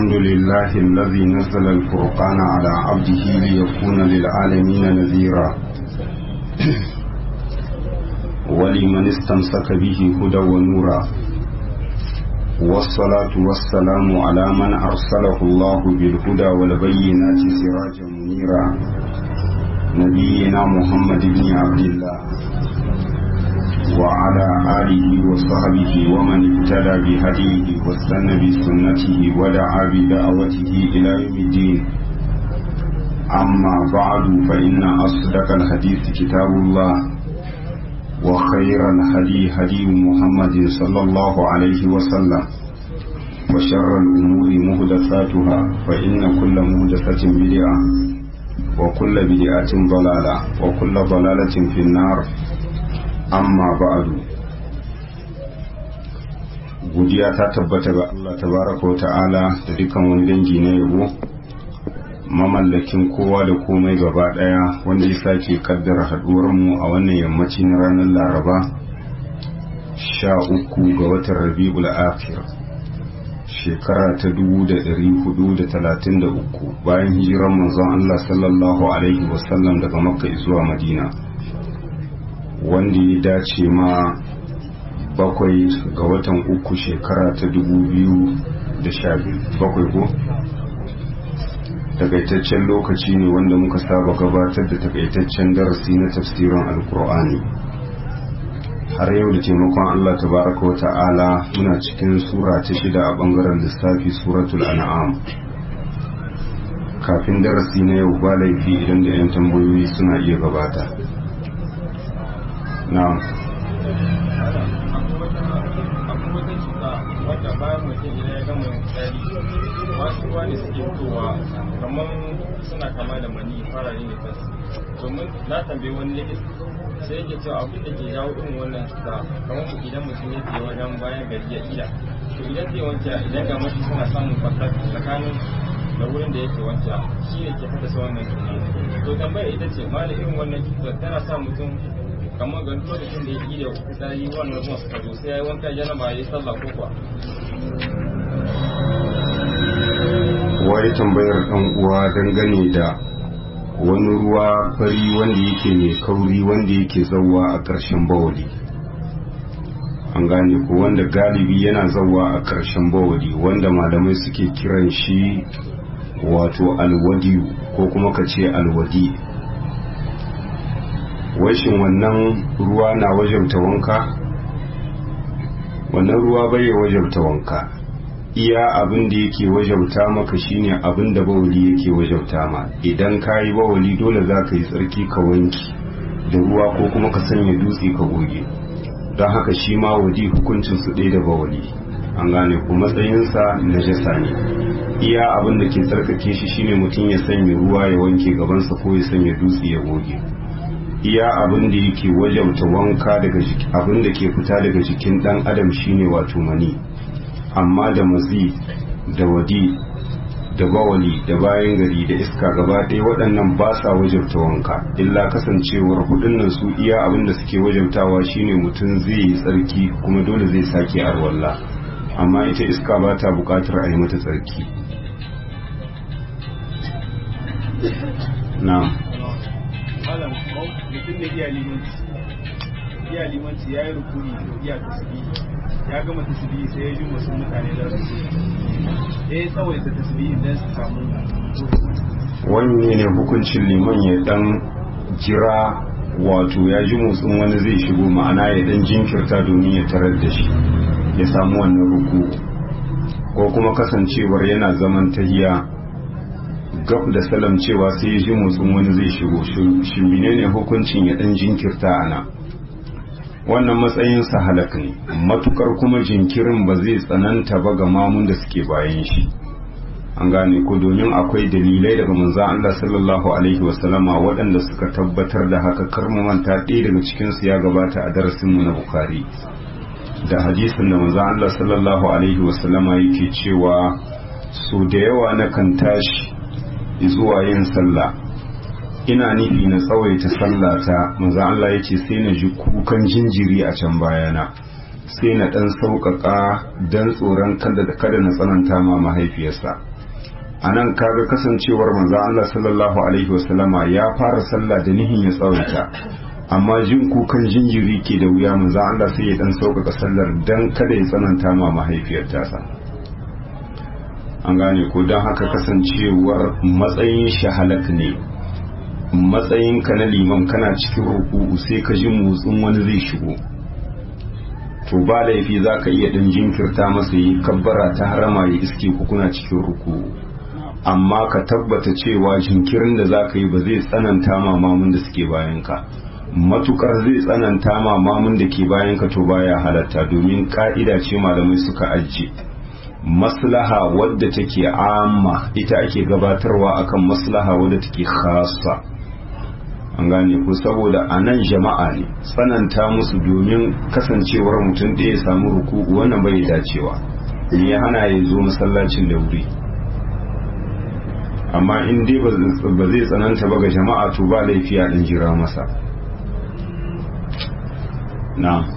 الحمد لله الذي نزل الفرقان على عبده ليكون للعالمين نذيرا ولمن استمسك به هدى ونورا والصلاة والسلام على من أرسله الله بالهدى والبينات سراجا منيرا نبينا محمد بن عبد الله وعلى آله وصحبه ومن اهتدى بهديه واستنى بسنته ودعا بدعوته إلى يوم الدين أما بعد فإن أصدق الحديث كتاب الله وخير الهدي هدي محمد صلى الله عليه وسلم وشر الأمور مهدثاتها فإن كل مهدثة بدعة وكل بدعة ضلالة وكل ضلالة في النار amma ba'adu godiya ta tabbata ga Allah tabaraka wa ta'ala da dukkan wani dangi na yabo mamallakin kowa da komai gaba daya wanda ya sake kaddara haduwar mu a wannan yammaci na ranar laraba sha uku ga watan rabi'ul akhir shekara ta dubu da ɗari hudu da talatin da uku bayan hijiran manzon Allah sallallahu alaihi wasallam daga makka zuwa madina wanda ya dace ma bakwai ga watan uku shekara ta dubu biyu da sha bakwai ko takaitaccen lokaci ne wanda muka saba gabatar da takaitaccen darasi na tafsirin alkur'ani har yau da taimakon allah tabaraka wa ta'ala muna cikin sura ta shida a bangaren lissafi suratul an'am kafin darasi na yau ba laifi idan da 'yan tambayoyi suna iya gabata na'am wata bayan mutum idan ya gama tsari wasu ruwa ne suke fitowa kamar suna kama da mani farare ne tas domin na tambayi wani likita sai yake cewa abin da ke jawo irin wannan cuta kamar idan mutum ya je wajen bayan gari ya ila to idan zai wanke idan ga mashi suna samun fasar tsakanin da wurin da yake wanke shi ne ke haddasa wannan cuta to tambaya ita ce ma da irin wannan cuta tana sa mutum kamar ga lokacin da ya yi da fitsari wannan ruwan suka zo sai ya yi wanka janaba ya yi sallah ko kuwa wai tambayar ɗan uwa dangane da wani ruwa fari wanda yake mai kauri wanda yake zauwa a ƙarshen bawali an gane ko wanda galibi yana zauwa a ƙarshen bawali wanda malamai suke kiran shi wato alwadiyu ko kuma ka ce alwadi washin wannan ruwa na wajabta wanka wannan ruwa bai wajabta wanka iya abin da yake wajabta maka shine abin da bawali yake wajabta ma idan ka yi bawali dole za ka yi tsarki ka wanki da ruwa ko kuma ka sanya dutse ka goge don haka shi ma wadi hukuncin su ɗaya da bawali an gane ku matsayinsa najasa ne iya abin da ke tsarkake shi shine mutum ya sanya ruwa ya wanke gabansa ko ya sanya dutse ya goge iya abin da yake wajabta wanka daga abin da ke fita daga jikin dan adam shine wato mani amma da mazi da wadi da bawali da bayan gari da iska gaba ɗaya waɗannan ba sa wajabta wanka illa kasancewar hudun nan su iya abin da suke wajabtawa shine mutum zai yi tsarki kuma dole zai sake arwalla amma ita iska ba ta buƙatar a yi mata tsarki na'am malam mutum da iya limanci iya limanci ya yi rukuni da iya tasiri ya gama tasiri sai ya ji wasu mutane da su ya yi tsawaita tasiri don su samu wani ne hukuncin liman ya dan jira wato ya ji motsin wani zai shigo ma'ana ya dan jinkirta domin ya tarar da shi ya samu wannan ruku ko kuma kasancewar yana zaman tahiya gab da salam cewa sai ya ji motsin wani zai shigo shi menene hukuncin ya dan jinkirta ana wannan matsayin sa halak ne matukar kuma jinkirin ba zai tsananta ba ga mamun da suke bayan shi an gane ko domin akwai dalilai daga manzo Allah sallallahu alaihi wasallama waɗanda suka tabbatar da haka kar mu manta ɗaya daga cikin su ya gabata a darasin mu na Bukhari da hadisin da manzo Allah sallallahu alaihi wasallama yake cewa so da yawa na kan tashi zuwa yin sallah ina nufi na tsawaita sallata manzo Allah yace sai na ji kukan jinjiri a can bayana sai na dan sauƙaƙa dan tsoron kada kada na tsananta ma mahaifiyarsa a nan kaga kasancewar manzan Allah sallallahu alaihi wasallama ya fara sallah da nihin ya tsawaita amma jin kukan jinjiri ke da wuya manzan Allah sai ya dan sauƙaƙa sallar dan kada ya tsananta ma mahaifiyar tasa an gane ko don haka kasancewar matsayin shahalak ne matsayin ka na liman kana cikin ruku'u sai ka ji motsin wani zai shigo to ba laifi za ka iya ɗan jinkirta masa yi kabbara ta harama ya iske ku kuna cikin ruku'u amma ka tabbata cewa jinkirin da za ka yi ba zai tsananta ma mamun da suke bayanka matukar zai tsananta ma mamun da ke bayanka to baya halatta domin ka'ida ce malamai suka ajiye maslaha wadda take amma ita ake gabatarwa akan maslaha wadda take khasa an gane ku saboda a nan jama'a ne tsananta musu domin kasancewar mutum ɗaya ya samu ruku'u wannan bai dacewa in ya hana ya zo masallacin da wuri amma in dai ba zai tsananta ba ga jama'a to ba laifi a ɗan jira masa na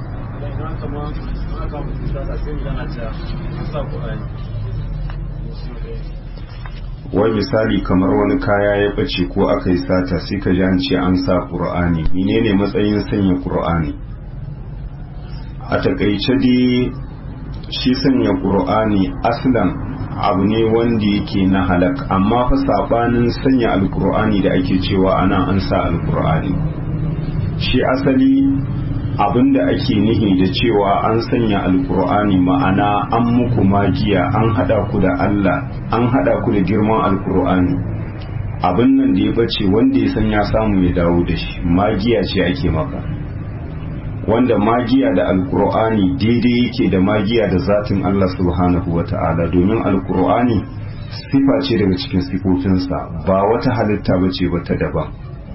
wai misali kamar wani kaya ya ɓace ko aka yi sata sai ka ji an ce an sa ƙur'ani menene matsayin sanya ƙur'ani a takaice dai shi sanya ƙur'ani aslan abu ne wanda yake na halak amma fa sabanin sanya alƙur'ani da ake cewa ana an sa alƙur'ani shi asali abinda ake nihi da cewa an sanya alkur'ani ma'ana an muku magiya an hada ku da Allah an hada ku da girman alkur'ani abin nan da ya bace wanda ya san ya samu ya dawo da shi magiya ce ake maka wanda magiya da alkur'ani daidai yake da magiya da zatin Allah subhanahu wata'ala domin alkur'ani sifa ce daga cikin sifofinsa ba wata halitta bace ba ta daban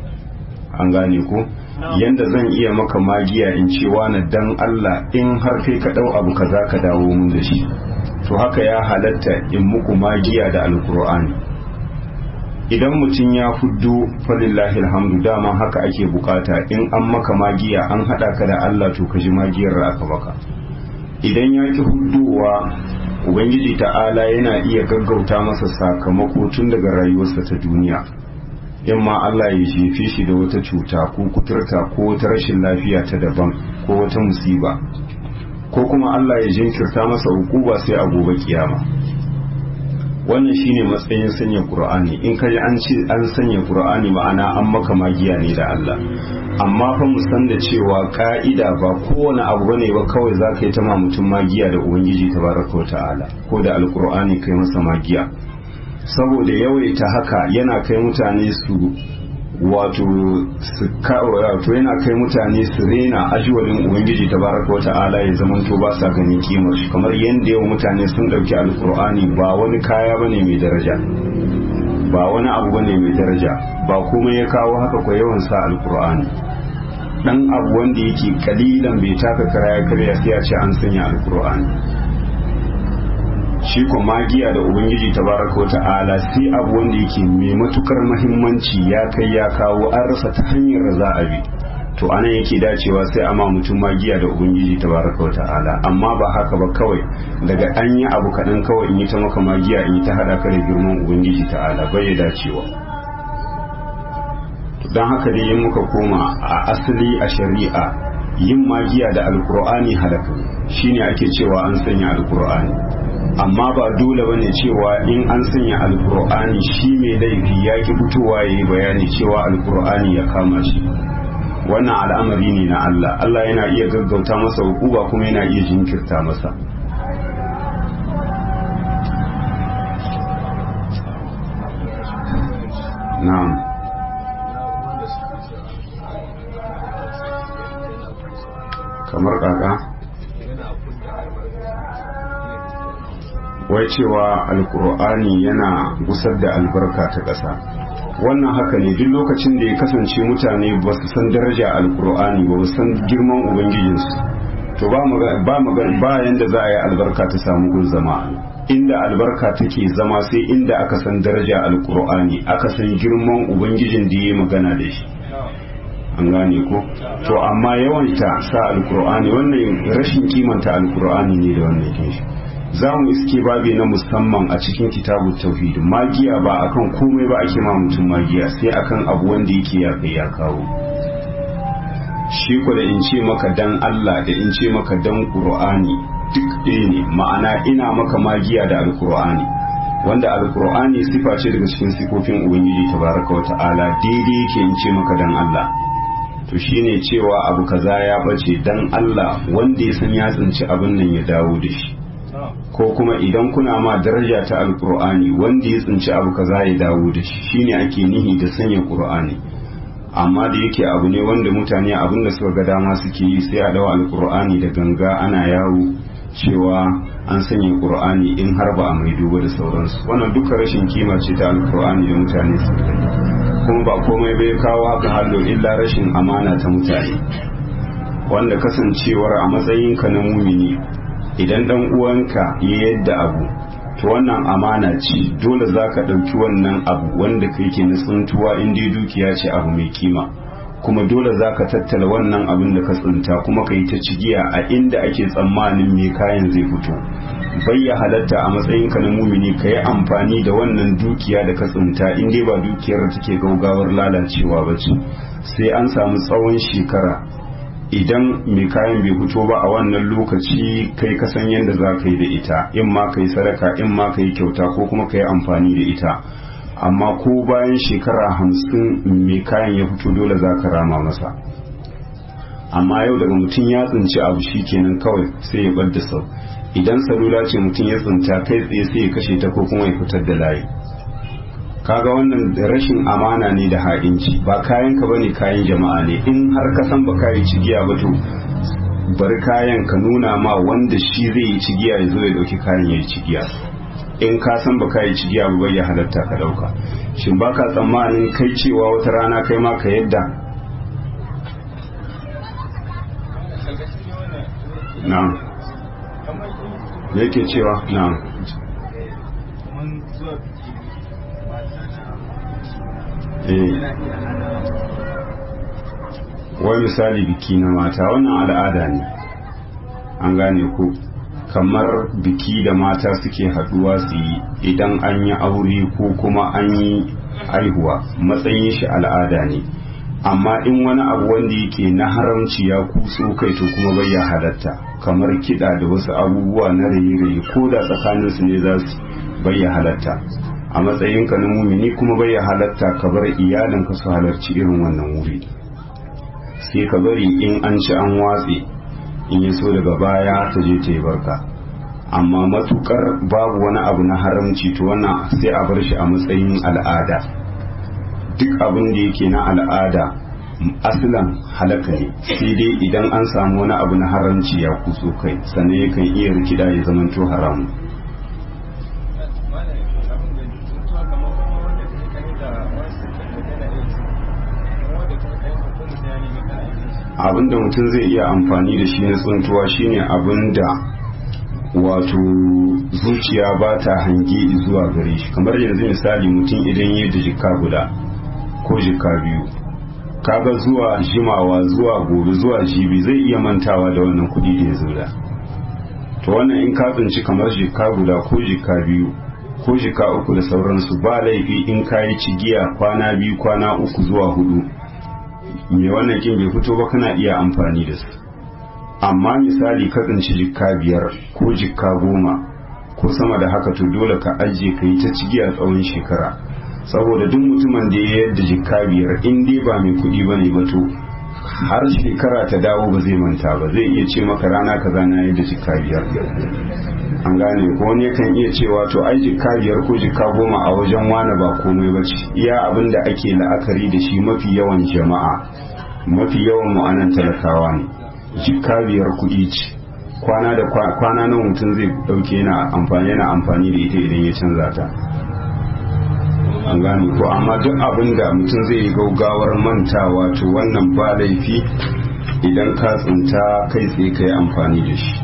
an gane ko yanda zan iya maka magiya in ce wani dan Allah in har kai ka dau abu kaza ka dawo mun da shi to haka ya halatta in muku magiya da alkur'ani idan mutum ya fuddo falillahi alhamdu dama haka ake bukata in an maka magiya an hada ka da Allah to ka ji magiyar da aka maka idan ya ki huddowa ubangiji ta'ala yana iya gaggauta masa sakamako tun daga rayuwarsa ta duniya in ma Allah ya jefe shi da wata cuta ko kuturta ko wata rashin lafiya ta daban ko wata musiba ko kuma Allah ya jinkirta masa hukuba sai a gobe kiyama wannan shine matsayin sanya Qur'ani in kaji an ce an sanya Qur'ani ma'ana an maka magiya ne da Allah amma fa mu san da cewa ka'ida ba kowane abu bane ba kawai za ka yi ta ma mutum magiya da ubangiji tabaraka wa ta'ala ko da alqur'ani kai masa magiya saboda yawaita haka yana kai mutane su wato su wato yana kai mutane su rena ajiwalin ubangiji tabaraka wata'ala ya zaman to ba sa ganin kimar shi kamar yadda yau mutane sun dauki alkur'ani ba wani kaya bane mai daraja ba wani abu bane mai daraja ba kuma ya kawo haka ko yawan sa alkur'ani dan abu wanda yake kalilan bai taka kara ya karya sai ya ce an sanya alkur'ani shi ko magiya da ubangiji tabaraka wa ta'ala sai abu wanda yake mai matukar mahimmanci ya kai ya kawo an rasa ta hanyar da za a bi to anan yake dacewa sai ama mutum magiya da ubangiji tabaraka wa ta'ala amma ba haka ba kawai daga an yi abu kaɗan kawai in yi ta maka magiya in yi ta haɗa ka da girman ubangiji ta'ala bai ya dacewa don haka dai yin muka koma a asali a shari'a yin magiya da alkur'ani halaka shine ake cewa an sanya alkur'ani amma ba dole bane cewa in an sanya alkur'ani shi mai laifi ya ki fitowa ya yi bayani cewa alkur'ani ya kama shi wannan al'amari ne na Allah Allah yana iya gaggauta masa hukuba kuma yana iya jinkirta masa na'am kamar kaka wai cewa alkur'ani yana gusar da albarka ta ƙasa wannan haka ne duk lokacin da ya kasance mutane ba su san daraja alkur'ani ba su san girman ubangijinsu to ba ba yanda za a yi albarka ta samu gun zama inda albarka take zama sai inda aka san daraja alkur'ani aka san girman ubangijin da ya yi magana da shi an gane ko to amma yawan ta sa alkur'ani wannan rashin kimanta alkur'ani ne da wannan kin shi za mu iske babi na musamman a cikin kitabu tauhid magiya ba akan komai ba ake ma mutum magiya sai akan abu wanda yake ya kai ya kawo shi ku da in ce maka dan Allah da in ce maka dan Qur'ani duk ɗaya ne ma'ana ina maka magiya da alkur'ani wanda alkur'ani sifa ce daga cikin sifofin ubangiji tabaraka wata'ala daidai yake in ce maka dan Allah to shine cewa abu kaza ya bace dan Allah wanda ya san ya tsinci abin nan ya dawo da shi ko kuma idan kuna ma daraja ta alkur'ani wanda ya tsinci abu kaza ya dawo da shi shine ake nihi da sanya qur'ani amma da yake abu ne wanda mutane abin da suka ga dama suke yi sai a dawo alkur'ani da ganga ana yawo cewa an sanya qur'ani in har ba a mai duba da sauransu wannan duka rashin kima ce ta alkur'ani da mutane su kuma ba komai bai kawo haka hallo illa rashin amana ta mutane wanda kasancewar a matsayinka na mumini idan dan uwanka ya yadda abu to wannan amana ce dole za ka ɗauki wannan abu wanda kai ke na tsuntuwa in dai dukiya ce abu mai kima kuma dole za ka tattala wannan abin da ka tsinta kuma ka yi ta cigiya a inda ake tsammanin mai kayan zai fito bayya halatta a matsayinka na mumini ka yi amfani da wannan dukiya da ka tsinta in dai ba dukiyar da take gaugawar lalacewa ba ce sai an samu tsawon shekara idan mai kayan bai fito ba a wannan lokaci kai ka san yadda za ka yi da ita in ma ka yi sadaka in ma ka yi kyauta ko kuma ka yi amfani da ita amma ko bayan shekara hamsin mai kayan ya fito dole za ka rama masa amma yau daga mutum ya tsinci abu shi kenan kawai sai ya bar da sau idan salula ce mutum ya tsinta kai tsaye sai ya kashe ta ko kuma ya fitar da layi kaga wannan rashin amana ne da ha'inci ba kayan ka bane kayan jama'a ne in har ka san ba kai cigiya ba to bari kayan ka nuna ma wanda shi zai yi cigiya ya zo ya dauki kayan ya yi cigiya in ka san ba kai cigiya ba bai ya halatta ka dauka shin baka tsammanin kai cewa wata rana kai ma ka yadda na'am yake cewa na'am wai misali biki na mata wannan al'ada ne an gane ku kamar biki da mata suke haduwa su yi idan an yi aure ko kuma an yi haihuwa matsayin shi al'ada ne amma in wani abu wanda yake na haramci ya kuso kai to kuma bai ya halatta kamar kiɗa da wasu abubuwa na raye-raye ko da tsakaninsu ne za su bai ya halatta a matsayinka na mumini kuma bai halatta ka bar iyalinka su halarci irin wannan wuri sai ka bari in an ci an watse in ya so daga baya ta je ta yi barka amma matukar babu wani abu na haramci to wannan sai a bar shi a matsayin al'ada duk abin da yake na al'ada aslan halaka ne sai dai idan an samu wani abu na haramci ya kuso kai sannan yakan iya rikida ya zamanto haramu abinda mutum zai iya amfani da shi na tsuntuwa shine abinda wato zuciya ba ta hange zuwa gare shi kamar yanzu misali mutum idan ya da jika guda ko jika biyu kaga zuwa jimawa zuwa gobe zuwa jibi zai iya mantawa da wannan kudi da ya zura to wannan in ka tsinci kamar jika guda ko jika biyu ko jika uku da sauransu ba laifi in ka yi cigiya kwana biyu kwana uku zuwa hudu mai wannan kin bai fito ba kana iya amfani da su amma misali ka tsinci jikka biyar ko jikka goma ko sama da haka to dole ka ajiye ka yi ta cigiya tsawon shekara saboda duk mutumin da ya yadda jikka biyar in dai ba mai kuɗi ba ne ba to har shekara ta dawo ba zai manta ba zai iya ce maka rana kaza na yadda jikka biyar an gane ko wani kan iya cewa to ai jikka biyar ko jikka goma a wajen wani ba komai ba ce iya abin da ake la'akari da shi mafi yawan jama'a mafi yawan mu'anan talakawa ne jikka biyar kuɗi ce kwana da kwana nan mutum zai ɗauke yana amfani yana amfani da ita idan ya canza ta an gane ko amma duk abin da mutum zai yi gaugawar mantawa to wannan ba laifi idan ka tsinta kai tsaye ka yi amfani da shi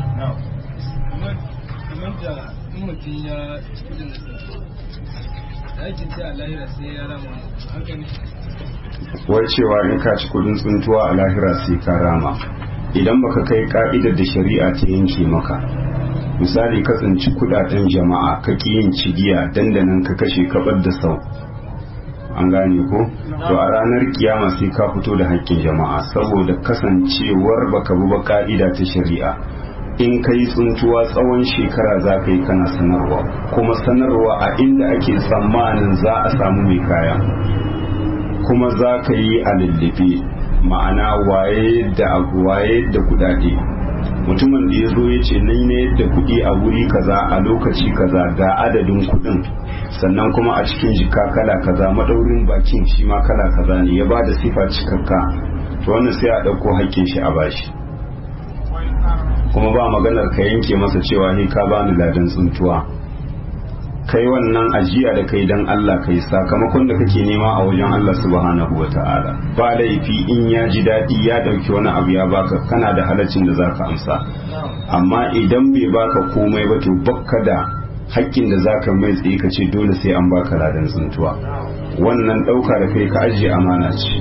mutum ya ci kudin da aikin sai a lahira sai ya rama haka ne wai cewa in ka ci kudin tsuntuwa a lahira sai ka rama idan baka kai ka'idar da shari'a ta yanke maka misali kasance kudaden jama'a ka yin cigiya dandanan ka kashe kabar da sau an gane ko to a ranar kiyama sai ka fito da haƙƙin jama'a saboda kasancewar baka bi ba ka'ida ta shari'a in ka yi tsuntuwa tsawon shekara za ka yi kana sanarwa kuma sanarwa a inda ake tsammanin za a samu mai kaya kuma za ka yi a lullube ma'ana waye da waye da kudade mutumin da ya zo ya ce nai ne da kudi a wuri kaza a lokaci kaza ga adadin kudin sannan kuma a cikin jika kala kaza madaurin bakin shi ma kala kaza ne ya ba da sifa cikakka to wannan sai a ɗauko haƙƙin shi a bashi kuma ba maganar ka yanke masa cewa ni ka bani ladan tsuntuwa kai wannan ajiya da kai dan Allah kai sakamakon da kake nema a wajen Allah subhanahu wata'ala ba laifi in ya ji daɗi ya ɗauki wani abu ya baka kana da halaccin da zaka amsa amma idan bai baka komai ba to bakka da hakkin da zaka mai tsaye ka ce dole sai an baka ladan tsuntuwa wannan ɗauka da kai ka ajiye amana ce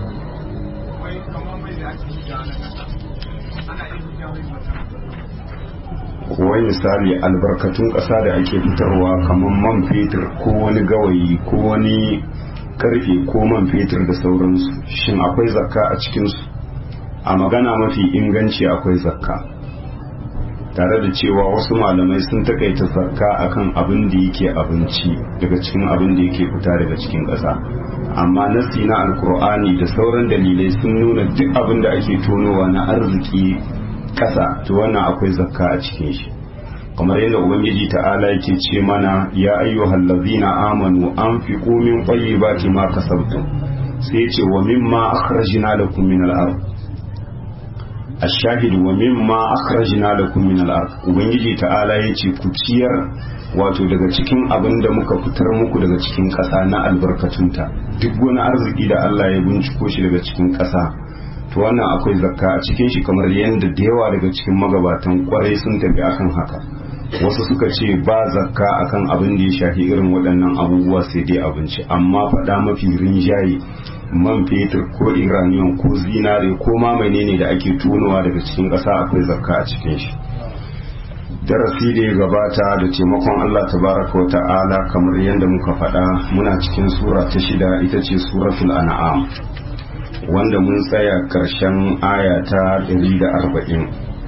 wai misali albarkatun ƙasa da ake fitarwa kamar man fetur ko wani gawayi ko wani karfe ko man fetur da sauransu shin akwai zakka a cikinsu a magana mafi inganci akwai zakka tare da cewa wasu malamai sun takaita zakka akan abin da yake abinci daga cikin abin da yake fita daga cikin ƙasa amma nasi na alkur'ani da sauran dalilai sun nuna duk abin da ake tonowa na arziki kasa to wannan akwai zakka a cikin shi kamar yadda ubangiji ta'ala yake ce mana ya ayyuhal ladzina amanu anfiqu min tayyibati ma kasabtum sai ya ce wa mimma akhrajna lakum min al-ard ash-shahid wa mimma akhrajna lakum min al-ard ubangiji ta'ala yace ku ciyar wato daga cikin abin da muka fitar muku daga cikin ƙasa na albarkatunta duk wani arziki da Allah ya binciko shi daga cikin ƙasa to wannan akwai zakka a cikin shi kamar yadda da yawa daga cikin magabatan kwarai sun tafi akan haka wasu suka ce ba zakka akan abin da ya shafi irin waɗannan abubuwa sai dai abinci amma faɗa mafi rinjaye man fetur ko iraniyan ko zinare ko ma menene da ake tonowa daga cikin ƙasa akwai zakka a cikin shi darasi da ya gabata da taimakon Allah tabaraka wa ta'ala kamar yadda muka faɗa muna cikin sura ta shida ita ce suratul an'am wanda mun tsaya karshen aya ta 140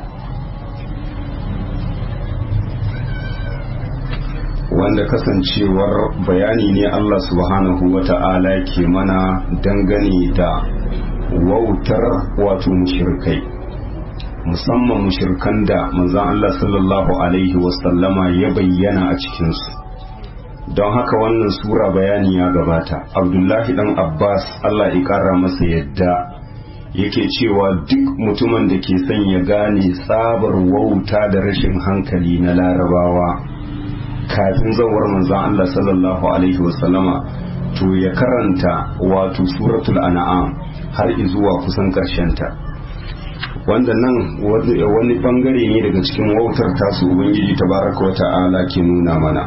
wanda kasancewar bayani ne Allah subhanahu wa ta'ala ke mana dangane da wautar wato mushirkai musamman mushirkan da manzan Allah sallallahu alaihi wasallama ya bayyana a cikinsu don haka wannan sura bayani ya gabata abdullahi dan abbas allah ya kara masa yadda yake cewa duk mutumin da ke son ya gane tsabar wauta da rashin hankali na larabawa kafin zawar manzan allah sallallahu alaihi wasallama to ya karanta wato suratul an'am har izuwa kusan ta wanda nan wani bangare ne daga cikin wautar tasu ubangiji tabaraka wa ta'ala ke nuna mana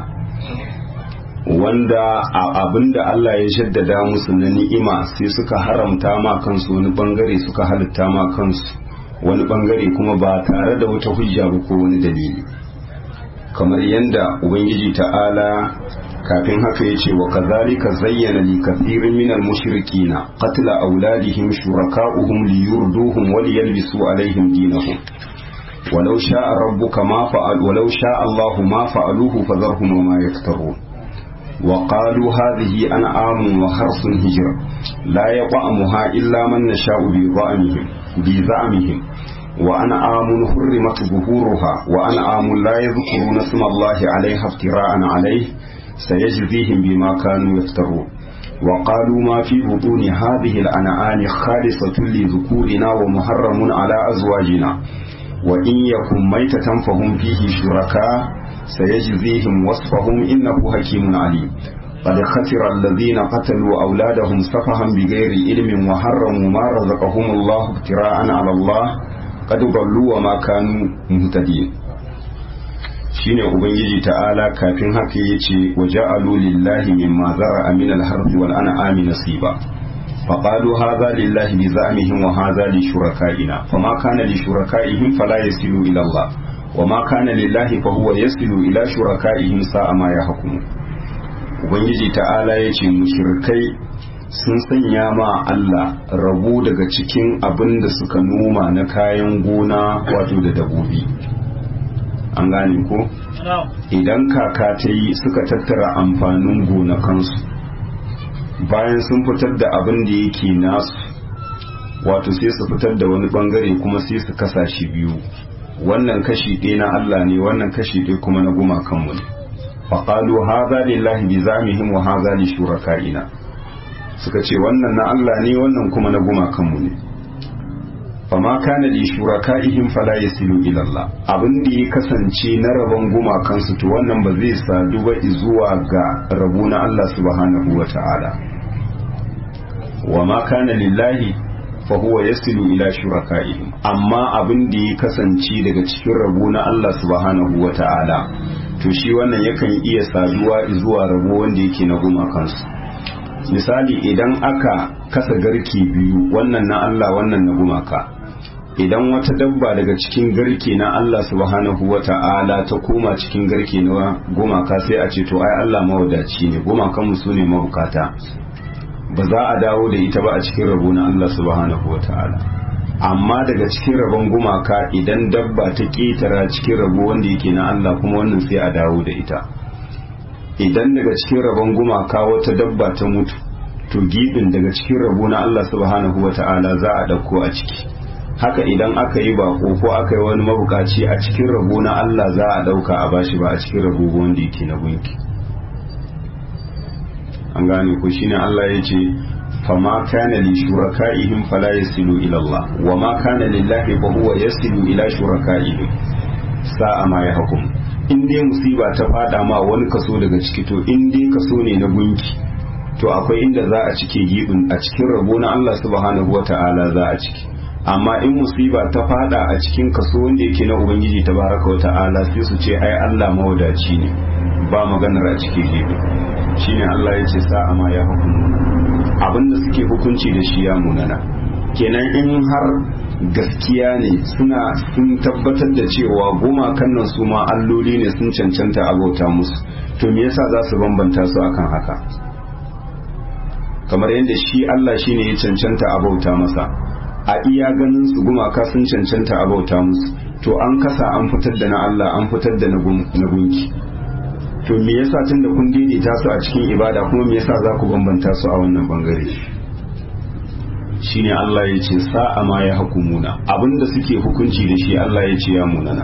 wanda abinda Allah ya shaddada musu na ni'ima sai suka haramta ma kansu wani bangare suka halitta ma kansu wani bangare kuma ba tare da wata hujja ba ko wani dalili kamar yadda ubangiji ta'ala kafin haka ya ce wa kazalika zayyana li kathirin min al-mushrikina qatla auladihim shuraka'uhum liyurduhum wa liyalbisu alaihim dinahum ولو شاء ربك ما فعل ولو شاء الله ما فعلوه فذرهم وما يفترون وقالوا هذه أنعام وحرث هجر لا يطعمها إلا من نشاء بزعمهم بزعمهم وأنعام حرمت ظهورها وأنعام لا يذكرون اسم الله عليها افتراء عليه سيجزيهم بما كانوا يفترون وقالوا ما في بطون هذه الأنعام خالصة لذكورنا ومحرم على أزواجنا وإن يكن ميتة فهم فيه شركاء سيجزيهم وصفهم إنه حكيم عليم قد خسر الذين قتلوا أولادهم سفها بغير علم وحرموا ما رزقهم الله ابتراء على الله قد ضلوا وما كانوا مهتدين shine ubangiji ta'ala kafin haka yace waja'alu lillahi mimma zara'a min al-harthi wal an'ami nasiba فقالوا هذا لله بزعمهم وهذا لشركائنا فما كان لشركائهم فلا يصل إلى الله wa ma kana lillahi fa huwa yasilu ila shuraka'ihim sa'a ma yahkumu ubangiji ta'ala yace mushrikai sun sanya ma Allah rabu daga cikin abin da suka noma na kayan gona wato da dabobi an gane ko idan kaka ta yi suka tattara amfanin gonakansu bayan sun fitar da abin da yake nasu wato sai su fitar da wani bangare kuma sai su kasa shi biyu wannan kashi ɗaya na Allah ne wannan kashi ɗaya kuma na gumakanmu ne faƙalu haza lillahi bi zamihim wa haza li shuraka'ina suka ce wannan na Allah ne wannan kuma na gumakanmu ne fama kana li shuraka'ihim fala yasilu ila Allah abin da ya kasance na rabon gumakansu to wannan ba zai sadu ba zuwa ga rabu na Allah subhanahu wa ta'ala wa ma kana lillahi fa huwa yasilu ila shuraka'ihim amma abin da ya kasance daga cikin rabo na Allah subhanahu wa ta'ala to shi wannan yakan iya saduwa zuwa rabo wanda yake na gumakansu misali idan aka kasa garke biyu wannan na Allah wannan na gumaka idan wata dabba daga cikin garke na Allah subhanahu wa ta'ala ta koma cikin garke na gumaka sai a ce to ai Allah mawadaci ne gumakan mu sune mabukata ba za a dawo da ita ba a cikin rabo na Allah subhanahu wa ta'ala amma daga cikin rabon gumaka idan dabba ta ketara cikin rabo wanda yake na Allah kuma wannan sai a dawo da ita idan daga cikin rabon gumaka wata dabba ta mutu to gibin daga cikin rabo na Allah subhanahu wa ta'ala za a dauko a ciki haka idan aka yi bako ko aka yi wani mabukaci a cikin rabo na Allah za a dauka a bashi ba a cikin rabo wanda yake na gunki an gane ku shine Allah ya ce fama kana li shuraka'ihim fala yasilu ila Allah wa ma kana lillahi fa huwa yasilu ila shuraka'ihim sa'a ma yahkum in dai musiba ta fada ma wani kaso daga ciki to in dai kaso ne na gunki to akwai inda za a cike gibin a cikin rabo na Allah subhanahu wata'ala za a ciki amma in musiba ta fada a cikin kaso wanda yake na ubangiji tabaraka wata'ala sai su ce ai Allah mawadaci ne ba maganar a cike gibin shine Allah ya ce sa'a ma ya hukumu abinda suke hukunci da shi ya munana kenan in har gaskiya ne suna sun tabbatar da cewa gumakan nan su ma alloli ne sun cancanta abauta musu to me yasa za su bambanta su akan haka kamar yadda shi Allah shine ya cancanta abauta masa a iya ganin su gumaka sun cancanta abauta musu to an kasa an fitar da na Allah an fitar da na gunki to me yasa tun da kun daidaita su a cikin ibada kuma me yasa za ku bambanta su a wannan bangare shine Allah ya ce sa'a ma ya hukumuna abinda suke hukunci da shi Allah ya ce ya munana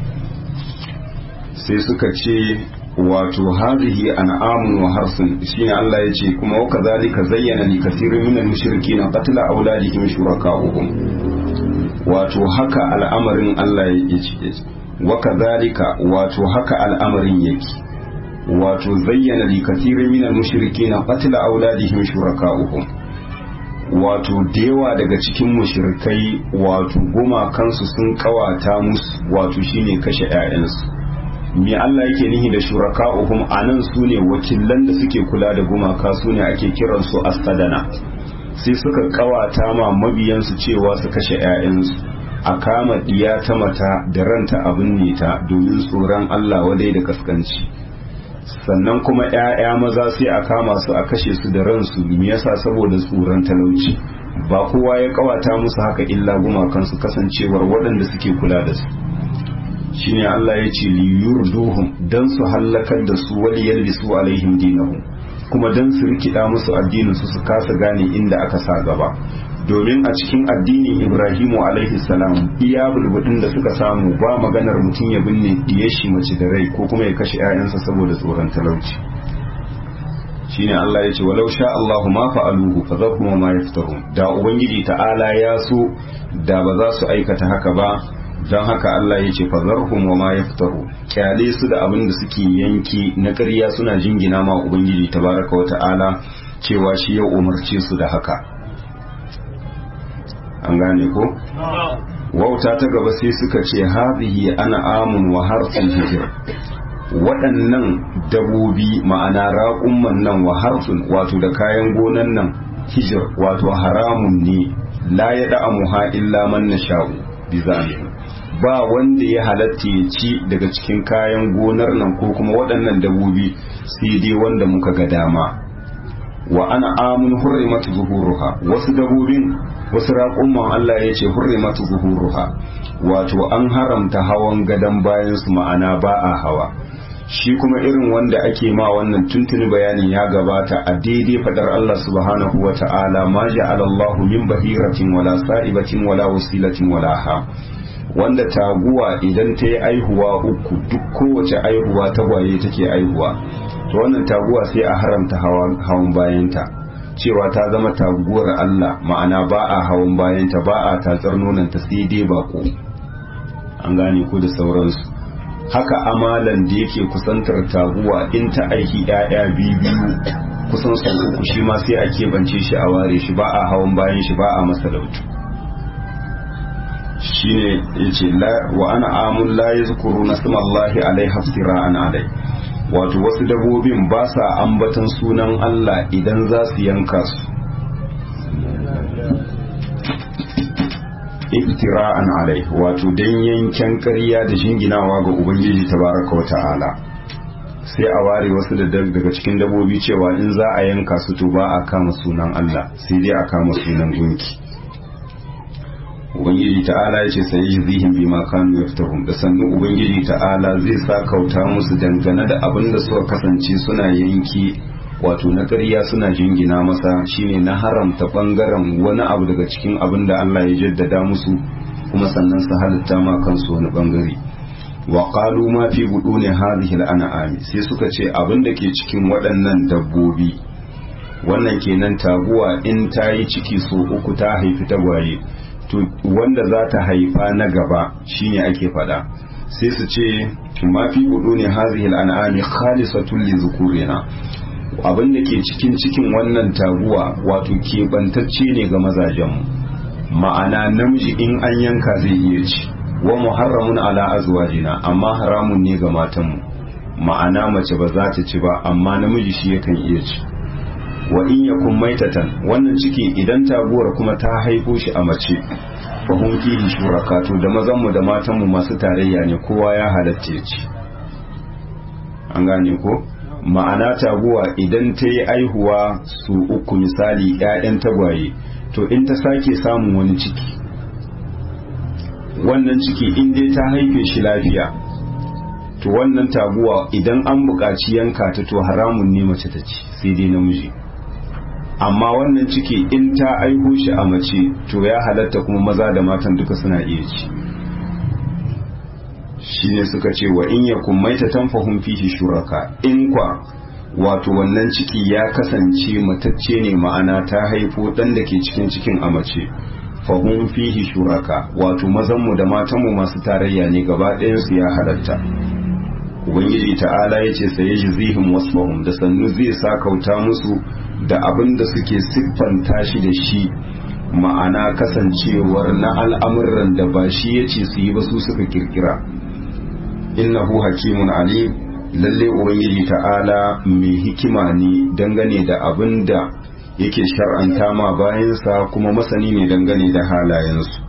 sai suka ce wato hadhihi an'amun wa harsun shine Allah ya ce kuma wa kadhalika zayyana li kathirin minal mushrikeena qatla awladihim shuraka'uhum wato haka al'amarin Allah ya ce wa kadhalika wato haka al'amarin yake wato zayyana li kathirin minal mushrikeena qatla awladihim shuraka'uhum wato da yawa daga cikin mushrikai wato gumakansu sun kawata musu wato shine kashe 'ya'yansu me Allah yake nihi da shuraka'uhum anan su ne wakilan da suke kula da gumaka su ne ake kiransu as-sadana sai suka kawata ma mabiyansu cewa su kashe 'ya'yansu a kama diya ta mata da ranta abin ne ta domin tsoron Allah wadai da kaskanci sannan kuma 'ya'ya maza sai a kama su a kashe su da ransu me yasa saboda tsoron talauci ba kowa ya kawata musu haka illa gumakansu kasancewar waɗanda suke kula da su shine Allah ya ce liyurduhum dan su hallakar da su wali yalbisu alaihim dinahum kuma dan su rikida musu addinin su su kasa gane inda aka sa gaba domin a cikin addinin Ibrahimu alaihi salam iya bulbudin da suka samu ba maganar mutum ya binne diyar shi mace da rai ko kuma ya kashe 'ya'yansa saboda tsoron talauci shine Allah ya ce walau sha Allahu ma fa'aluhu fa zakum ma yaftarun da ubangiji ta'ala ya so da ba za su aikata haka ba don haka Allah ya ce fazarhum wa ma yaftaru kyale su da abin da suke yanki na ƙarya suna jingina ma ubangiji tabaraka wa ta'ala cewa shi ya umarce su da haka an gane ko wauta ta gaba sai suka ce hadhihi ana amun wa harfun hijir waɗannan dabobi ma'ana raƙumman nan wa harfun wato da kayan gonan nan hijir wato haramun ne la ya da'amuha illa man nasha'u bi zalimin ba wanda ya halatta ya ci daga cikin kayan gonar nan ko kuma waɗannan dabobi sai dai wanda muka ga dama wa ana amun hurrimatu zuhuruha wasu dabobin wasu raƙumman Allah ya ce hurrimatu zuhuruha wato an haramta hawan gadon bayan su ma'ana ba a hawa shi kuma irin wanda ake ma wannan tuntuni bayanin ya gabata a daidai fadar Allah subhanahu wa ta'ala ma ja'ala Allahu min bahiratin wala sa'ibatin wala wasilatin wala ha wanda taguwa idan ta yi aihuwa uku duk kowace aihuwa tagwaye take aihuwa to wannan taguwa sai a haramta hawan bayanta cewa ta zama taguwar Allah ma'ana ba a hawan bayanta ba a tatsar nonanta sai dai bako an gane ko da sauransu haka amalan da yake kusantar taguwa in ta aiki ‘ya'ya biyu kusan sau uku shi ma sai a keɓance shi a ware shi ba a hawan bayan shi ba a masa lautu shi ne ya ce wa ana amun la ya zukuru na sumallahi alai hafsira an alai wato wasu dabobin ba sa ambatan sunan Allah idan za su yanka su iftira'an alai wato dan yanken ƙarya da jinginawa ga ubangiji tabaraka wa ta'ala sai a ware wasu da daga cikin dabobi cewa in za a yanka su to ba a kama sunan Allah sai dai a kama sunan gunki ubangiji ta'ala ya ce sai yi zihin bi ma kanu yaftahum da sannu ubangiji ta'ala zai sa kauta musu dangane da abin da suka kasance suna yanki wato na ƙarya suna jingina masa shine na haramta ɓangaren wani abu daga cikin abin da Allah ya jaddada musu kuma sannan su halitta ma kansu wani ɓangare wa qalu ma fi buduni hadhihi al-an'am sai suka ce abin da ke cikin waɗannan dabbobi wannan kenan taguwa in ta yi ciki so uku ta haifi tagwaye to wanda za ta haifa na gaba shine ake faɗa sai su ce ma fi buduni hadhihi al-an'am khalisatun li zukurina abin da ke cikin cikin wannan taguwa wato keɓantacce ne ga mazajenmu ma'ana namiji in an yanka zai iya ci wa muharramun ala azwajina amma haramun ne ga matanmu ma'ana mace ba za ta ci ba amma namiji shi yakan iya ci wa in yakun maitatan wannan ciki idan taguwar kuma ta haifo shi a mace fa hum fihi shuraka to da mazanmu da matanmu masu tarayya ne kowa ya halatta ya ci an gane ko ma'ana taguwa idan ta yi aihuwa su uku misali 'ya'yan tagwaye to in ta sake samun wani ciki wannan ciki in dai ta haife shi lafiya to wannan taguwa idan an buƙaci yanka ta to haramun ne mace ta ci sai dai namiji amma wannan ciki in ta aiho shi a mace to ya halatta kuma maza da matan duka suna iya ci shine suka ce wa in yakun maita tanfahum fihi shuraka in kwa wato wannan ciki ya kasance matacce ne ma'ana ta haifo dan da ke cikin cikin a mace fahum fihi shuraka wato mazanmu da matanmu masu tarayya ne gaba ɗayansu ya halatta ubangiji ta'ala ya ce sai ji zihin wasfahum da sannu zai sa kauta musu da abin da suke siffanta shi da shi ma'ana kasancewar na al'amuran da ba shi ya ce su yi ba su suka kirkira innahu hakimun alim lalle ubangiji ta'ala mai hikima ne dangane da abin da yake shar'anta ma bayansa kuma masani ne dangane da halayensu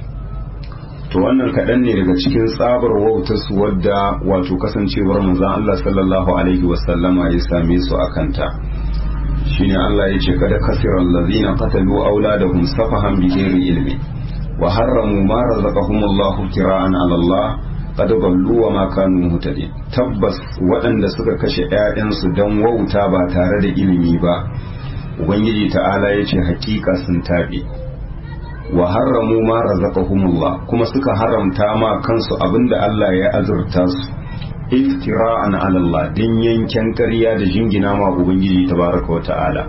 to wannan kaɗan ne daga cikin tsabar wautarsu wadda wato kasancewar manzon Allah sallallahu alaihi wasallama ya same su a kanta shine Allah ya ce kada kasira allazina qatalu auladahum safahan bighairi ilmi wa harramu ma razaqahumullahu tira'an ala Allah qad ballu wa ma kanu muhtadin tabbas waɗanda suka kashe ƴaƴansu dan wauta ba tare da ilimi ba ubangiji ta'ala ya ce hakika sun taɓe wa harramu ma razaqahumullah kuma suka haramta ma kansu abinda Allah ya azurta su iftira'an ala Allah din yanken ƙarya da jingina ma ubangiji tabaraka wa ta'ala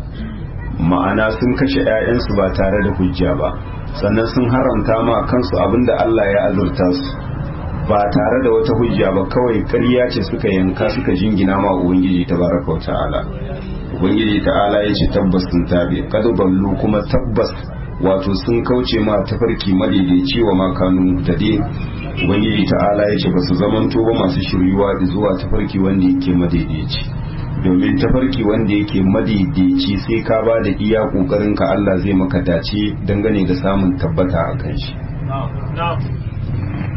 ma'ana sun kashe ƴaƴansu ba tare da hujja ba sannan sun haramta ma kansu abinda Allah ya azurta su ba tare da wata hujja ba kawai ƙarya ce suka yanka suka jingina ma ubangiji tabaraka wa ta'ala ubangiji ta'ala ya ce tabbas sun tabe kada ballu kuma tabbas wato sun kauce ma tafarki madaidaici wa makanu dade ubangiji ta'ala ya ce ba su zamanto ba masu shiryuwa zuwa tafarki wanda yake madaidaici domin tafarki wanda yake madaidaici sai ka ba da iya kokarin ka Allah zai maka dace dangane da samun tabbata a kan shi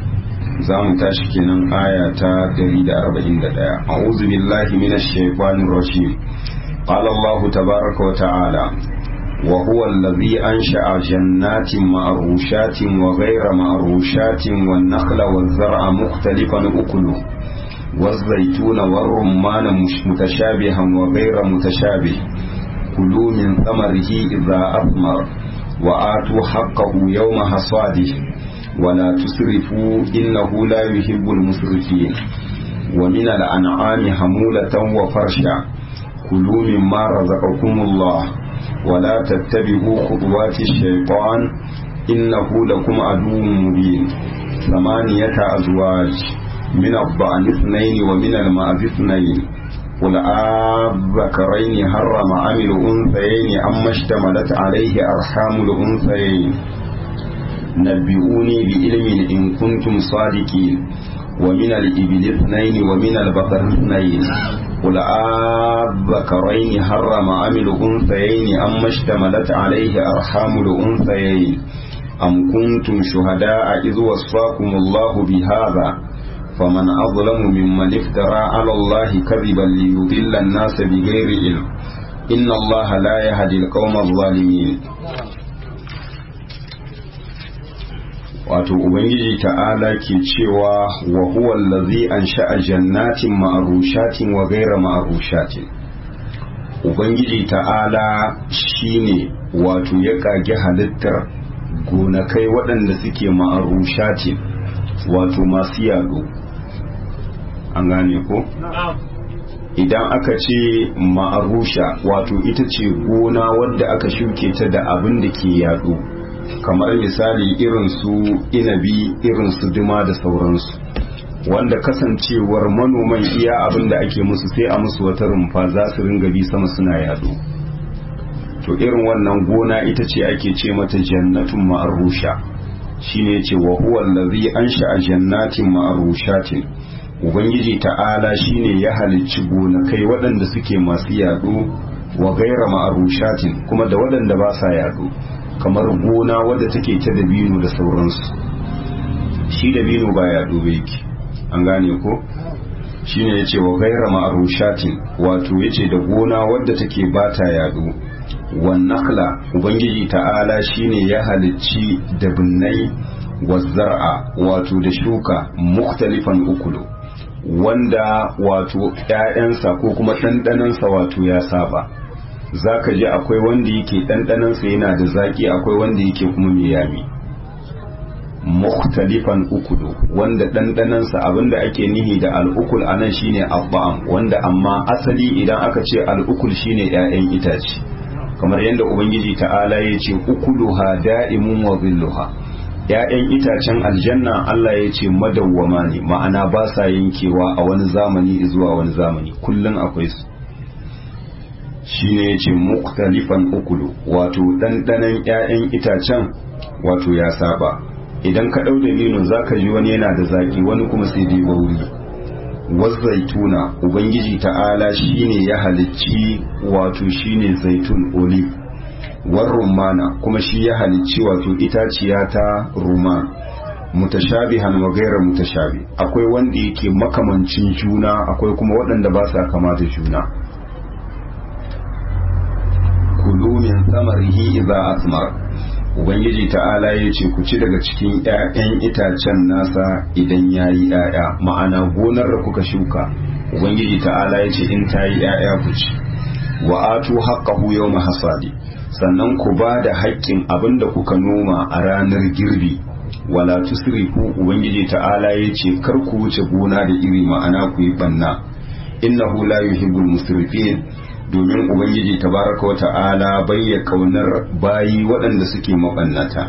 za mu tashi kenan aya ta 141 a'udhu billahi minash shaitanir rajim qala Allah tabaaraka wa ta'ala wa huwa alladhi ansha'a jannatin ma'rushatin wa ghayra ma'rushatin wan nakhla waz zar'a mukhtalifan ukuluhu والزيتون والرمان متشابها وغير متشابه كلوا من ثمره إذا أثمر وآتوا حقه يوم حصاده ولا تسرفوا إنه لا يحب المسرفين ومن الأنعام حمولة وفرشا كلوا مما رزقكم الله ولا تتبعوا خطوات الشيطان إنه لكم عدو مبين ثمانية أزواج من الضأن اثنين ومن المعز اثنين قل الذكرين حرم عن الأنثيين أما اشتملت عليه أرحام الأنثيين نبئوني بعلم إن كنتم صادقين ومن الإبل اثنين ومن البقر اثنين قل الذكرين حرم عن الأنثيين أما اشتملت عليه أرحام الأنثيين أم كنتم شهداء إذ وصاكم الله بهذا فمن أظلم ممن افترى على الله كذبا ليضل الناس بغير علم إن الله لا يهدي القوم الظالمين wato ubangiji ta'ala ke cewa wa huwa allazi ansha'a jannatin ma'rushatin wa ghayra ma'rushatin ubangiji ta'ala shine wato ya kage halittar gonakai waɗanda suke ma'rushatin wato masu yado an gane ko idan aka ce ma'arusha wato ita ce gona wadda aka shuke ta da abin da ke yado kamar misali irin su inabi irin su duma da sauransu wanda kasancewar manoman iya abin da ake musu sai a musu wata rumfa za su ringa bi sama suna yado to irin wannan gona ita ce ake ce mata jannatun ma'arusha shine ce wa huwa allazi ansha'a jannatin ma'arushatin ubangiji ta'ala shine ya halicci gonakai waɗanda suke masu yaɗo wa gaira ma'arushatin kuma da waɗanda ba sa yaɗo kamar gona wadda take ta dabino da sauransu shi dabino ba yaɗo ba yake an gane ko shine yace wa gaira ma'arushatin wato yace da gona wadda take ba ta yaɗo wan nakhla ubangiji ta'ala shine ya halicci dabinnai wa zar'a wato da shuka mukhtalifan ukulu wanda wato ‘ya'yansa ko kuma ɗanɗanansa wato ya saba za ka ji akwai wanda yake ɗanɗanansa yana da zaƙi akwai wanda yake kuma mai yami mukhtalifan ukulu wanda ɗanɗanansa abinda ake nihi da al'ukul a nan shine abba'am wanda amma asali idan aka ce al'ukul shine ‘ya'yan itace kamar yadda ubangiji ta'ala ya ce ukuluha da'imun wa zilluha ‘ya'yan itacen aljanna Allah ya ce madawwama ne ma'ana ba sa yankewa a wani zamani zuwa wani zamani kullum akwai su shi ne ya ce muktalifan ukulu wato ɗanɗanen ‘ya'yan itacen wato ya saba idan ka ɗau dalilin za ka ji wani yana da zaƙi wani kuma sai dai bauri zaituna ubangiji ta'ala shine ya halicci wato shine zaitun olive war rumana kuma shi ya halicci wato itaciya ta ruman mutashabihan wa gaira mutashabi akwai wanda yake makamancin juna akwai kuma waɗanda ba sa kama da juna kulu min samarihi idza asmar ubangiji ta'ala ya ce ku ci daga cikin 'ya'yan itacen nasa idan ya yi 'ya'ya ma'ana gonar da kuka shuka ubangiji ta'ala ya ce in ta yi 'ya'ya ku ci wa atu haqqahu yawma hasadi sannan ku ba da haƙƙin abin da kuka noma a ranar girbi wala tusrifu ubangiji ta'ala ya ce kar ku wuce gona da iri ma'ana ku yi banna innahu la yuhibbul musrifin domin ubangiji tabaraka wa ta'ala bayya kaunar bayi waɗanda suke mabannata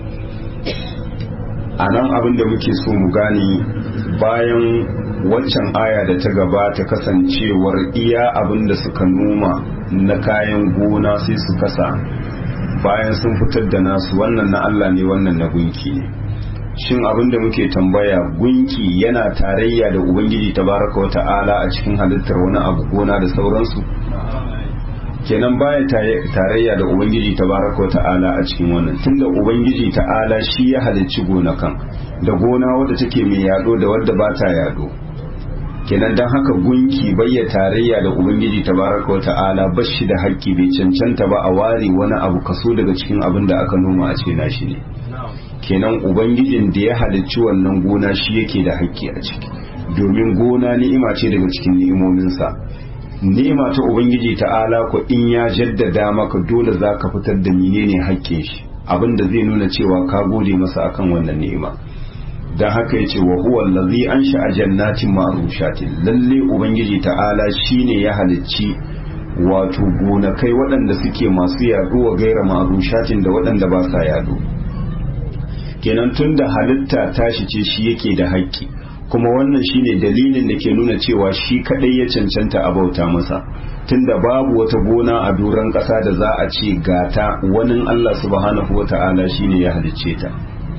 a nan abin da muke so mu gane bayan waccan aya da ta gabata kasancewar iya abin da suka noma na kayan gona sai su kasa bayan sun fitar da nasu wannan na Allah ne wannan na gunki ne shin abin da muke tambaya gunki yana tarayya da ubangiji tabaraka wa ta'ala a cikin halittar wani abu gona da sauransu kenan baya tarayya da ubangiji tabaraka ta'ala a cikin wannan tunda ubangiji ta'ala shi ya halicci gonakan da gona wadda take mai yado da wadda ba ta yado kenan don haka gunki bayya tarayya da ubangiji tabaraka ta'ala ba shi da haƙƙi bai cancanta ba a ware wani abu kaso daga cikin abin da aka noma a ce nashi ne kenan ubangijin da ya halicci wannan gona shi yake da haƙƙi a ciki domin gona ni'ima ce daga cikin ni'imominsa ni'ima ta ubangiji ta'ala ko in ya jaddada maka dole za ka fitar da menene haƙƙin shi abinda zai nuna cewa ka gode masa akan wannan ni'ima dan haka yace wa huwa allazi ansha'a jannatin ma'rushatin lalle ubangiji ta'ala shine ya halicci wato gonakai waɗanda suke masu yaduwa gaira ma'rushatin da waɗanda ba sa yado kenan tunda halitta tashi ce shi yake da haƙƙi kuma wannan shine dalilin da ke nuna cewa shi kadai ya cancanta a bauta masa tunda babu wata gona a doron ƙasa da za a ce gata wani Allah subhanahu wa ta'ala shine ya halicce ta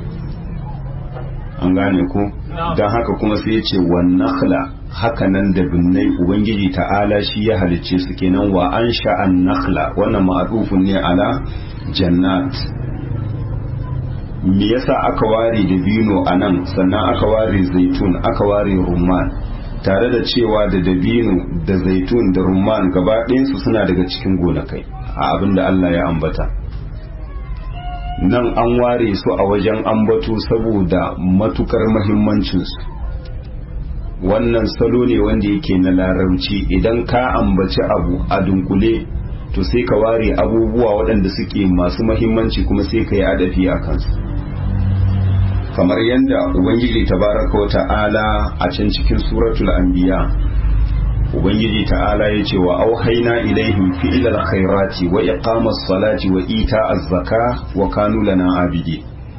an gane ku don haka kuma sai ya ce wa nakhla haka nan da binnai ubangiji ta'ala shi ya halicce su kenan wa an sha'an nakhla wannan ma'adufun ne ala jannat me yasa aka ware dabino a nan sannan aka ware zaitun aka ware rumman tare da cewa da dabino da zaitun da rumman gaba ɗayansu suna daga cikin gonakai a abin da Allah ya ambata nan an ware su a wajen ambato saboda matukar mahimmancinsu wannan salo ne wanda yake na larabci idan ka ambaci abu a dunkule to sai ka ware abubuwa waɗanda suke masu mahimmanci kuma sai ka yi adafi a kansu kamar yadda ubangiji tabaraka wa ta'ala a can cikin suratul anbiya ubangiji ta'ala ya ce wa auhaina ilaihim fi'ilal khairati wa iqamas salati wa ita'az zaka wa kanu lana abidi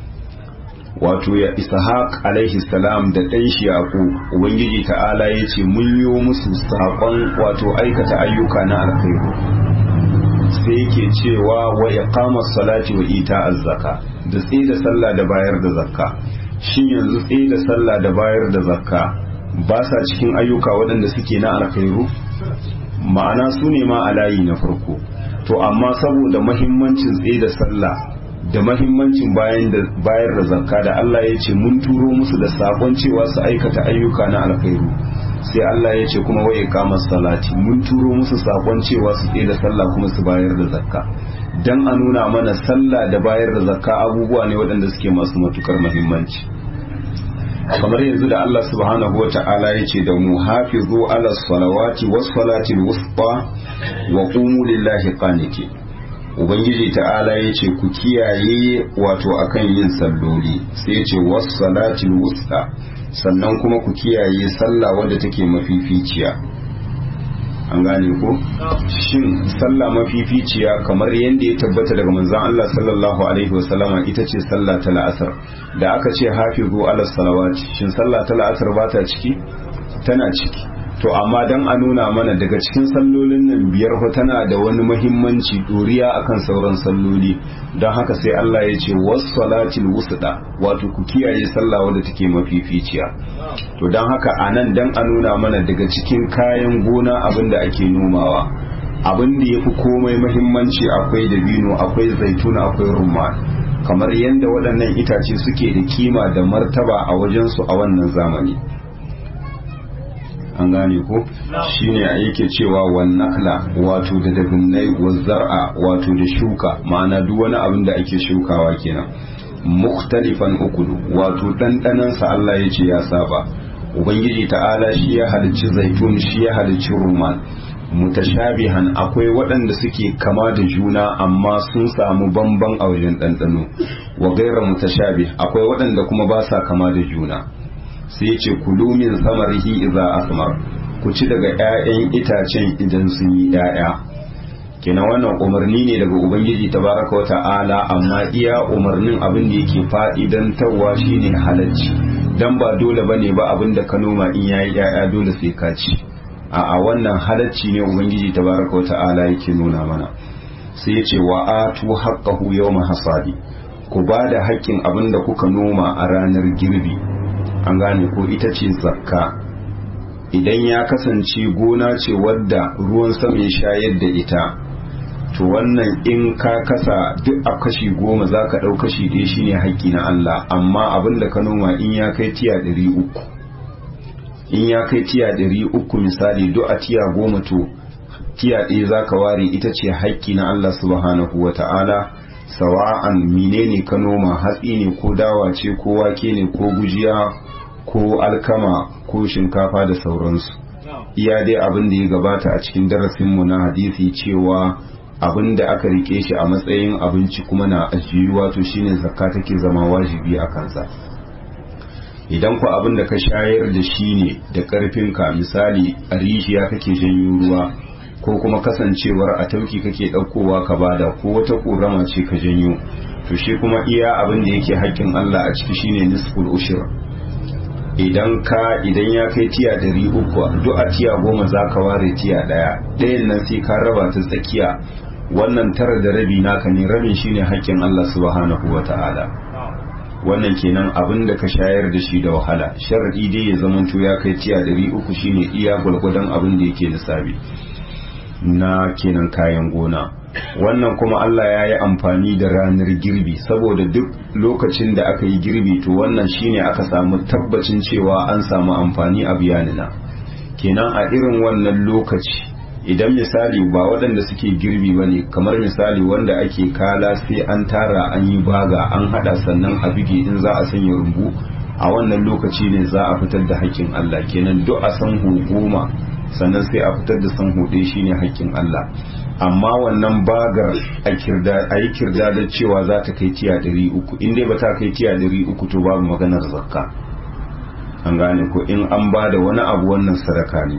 wato ya ishaq alaihi salam da ɗan shi yaqub ubangiji ta'ala ya ce mun yi musu saƙon wato aikata ayyuka na alkhairu sai yake cewa wa iqamas salati wa ita'az zaka da tsaye da sallah da bayar da zakka shin yanzu tsaye da sallah da bayar da zakka ba sa cikin ayyuka waɗanda suke na alkhairu ma'ana su ne ma a layi na farko to amma saboda mahimmancin tsaye da sallah da mahimmancin bayar da zakka da Allah ya ce mun turo musu da sakon cewa su aikata ayyuka na alkhairu sai Allah ya ce kuma waye kamar salati mun turo musu sakon cewa su tsaye da sallah kuma su bayar da zakka dan a nuna mana sallah da bayar da zakka abubuwa ne waɗanda suke masu matukar muhimmanci kamar yanzu da Allah subhanahu wa ta'ala ya ce da mu hafizu ala salawati was salati wusta wa qumu lillahi qanitin ubangiji ta'ala ya ce ku kiyaye wato akan yin salloli sai ya ce was salati wusta sannan kuma ku kiyaye sallah wadda take mafificiya an gane ko shin sallah mafificiya kamar yadda ya tabbata daga manzon Allah sallallahu alaihi wasallama ita ce sallah ta la'asar da aka ce hafizu ala salawati shin sallah ta la'asar ba ta ciki tana ciki to amma dan a nuna mana daga cikin sallolin nan biyar fa tana da wani muhimmanci doriya akan sauran salloli don haka sai Allah ya ce was-salatil wusda wato ku kiyaye sallah wadda take mafificiya to don haka anan dan a nuna mana daga cikin kayan gona abin da ake nomawa abin da yafi komai muhimmanci akwai dabino akwai zaituna akwai rumman kamar yadda waɗannan itace suke da kima da martaba a wajensu a wannan zamani an gane ko shine yake cewa wan nakla wato da dabinnai wa zar'a wato da shuka ma'ana duk wani abin da ake shukawa kenan mukhtalifan ukulu wato dandanan sa Allah yace ya saba ubangiji ta'ala shi ya halicci zaitun shi ya halicci ruman mutashabihan akwai waɗanda suke kama da juna amma sun samu bamban a wajen ɗanɗano wa gaira mutashabih akwai waɗanda kuma ba sa kama da juna sai ce kulu min samarihi idza asmar ku ci daga ƴaƴan itacen idan sun yi ƴaƴa kenan wannan umarni ne daga ubangiji tabaraka wata'ala amma iya umarnin abin da yake fa'idantarwa shine halacci dan ba dole bane ba abin da ka noma in yayi ƴaƴa dole sai ka ci a a wannan halacci ne ubangiji tabaraka wata'ala yake nuna mana sai ya ce wa atu haqqahu yawma hasadi ku ba da haƙƙin abin da kuka noma a ranar girbi an gane ko ita ce zakka idan ya kasance gona ce wadda ruwan sama ya shayar da ita to wannan in ka kasa duk a kashi goma za ka ɗau kashi ɗaya shine haƙƙi na Allah amma abin da ka noma in ya kai tiya ɗari uku in ya kai tiya ɗari uku misali duk a tiya goma to tiya ɗaya za ka ware ita ce haƙƙi na Allah subhanahu wa ta'ala sawa'an menene ka noma hatsi ne ko dawa ce ko wake ne ko gujiya ko alkama ko shinkafa da sauransu iya dai abin da ya gabata a cikin darasinmu na hadisi cewa abin da aka rike shi a matsayin abinci kuma na ajiyuwa to shine zakka take zama wajibi a kansa idan ku abin da ka shayar da shi ne da karfinka misali a rijiya kake janyo ruwa ko kuma kasancewar a tauki kake ɗaukowa ka bada ko wata ƙorama ce ka janyo to shi kuma iya abin da yake haƙƙin Allah a ciki shine nisful ushur idan ka idan ya kai tiya ɗari uku duk a tiya goma za ka ware tiya ɗaya ɗayan nan sai ka raba ta tsakiya wannan tara da rabi naka ne rabin shine haƙƙin Allah subhanahu wa ta'ala wannan kenan abin da ka shayar da shi da wahala sharadi dai ya zamanto ya kai tiya ɗari uku shine iya gwalgwadon abin da yake lissafi na kenan kayan gona wannan kuma Allah ya yi amfani da ranar girbi saboda duk lokacin da aka yi girbi to wannan shine aka samu tabbacin cewa an samu amfani a biyanina kenan a irin wannan lokaci idan misali ba waɗanda suke girbi ba ne kamar misali wanda ake kala sai an tara an yi baga an haɗa sannan a bige in za a sanya rumbu a wannan lokaci ne za a fitar da haƙƙin Allah kenan duk a san goma sannan sai a fitar da san hudu shine haƙƙin Allah amma wannan bagar a yi kirda da cewa za ta kai tiya ɗari uku in dai ba ta kai tiya ɗari uku to babu maganar zakka an gane ko in an ba da wani abu wannan sadaka ne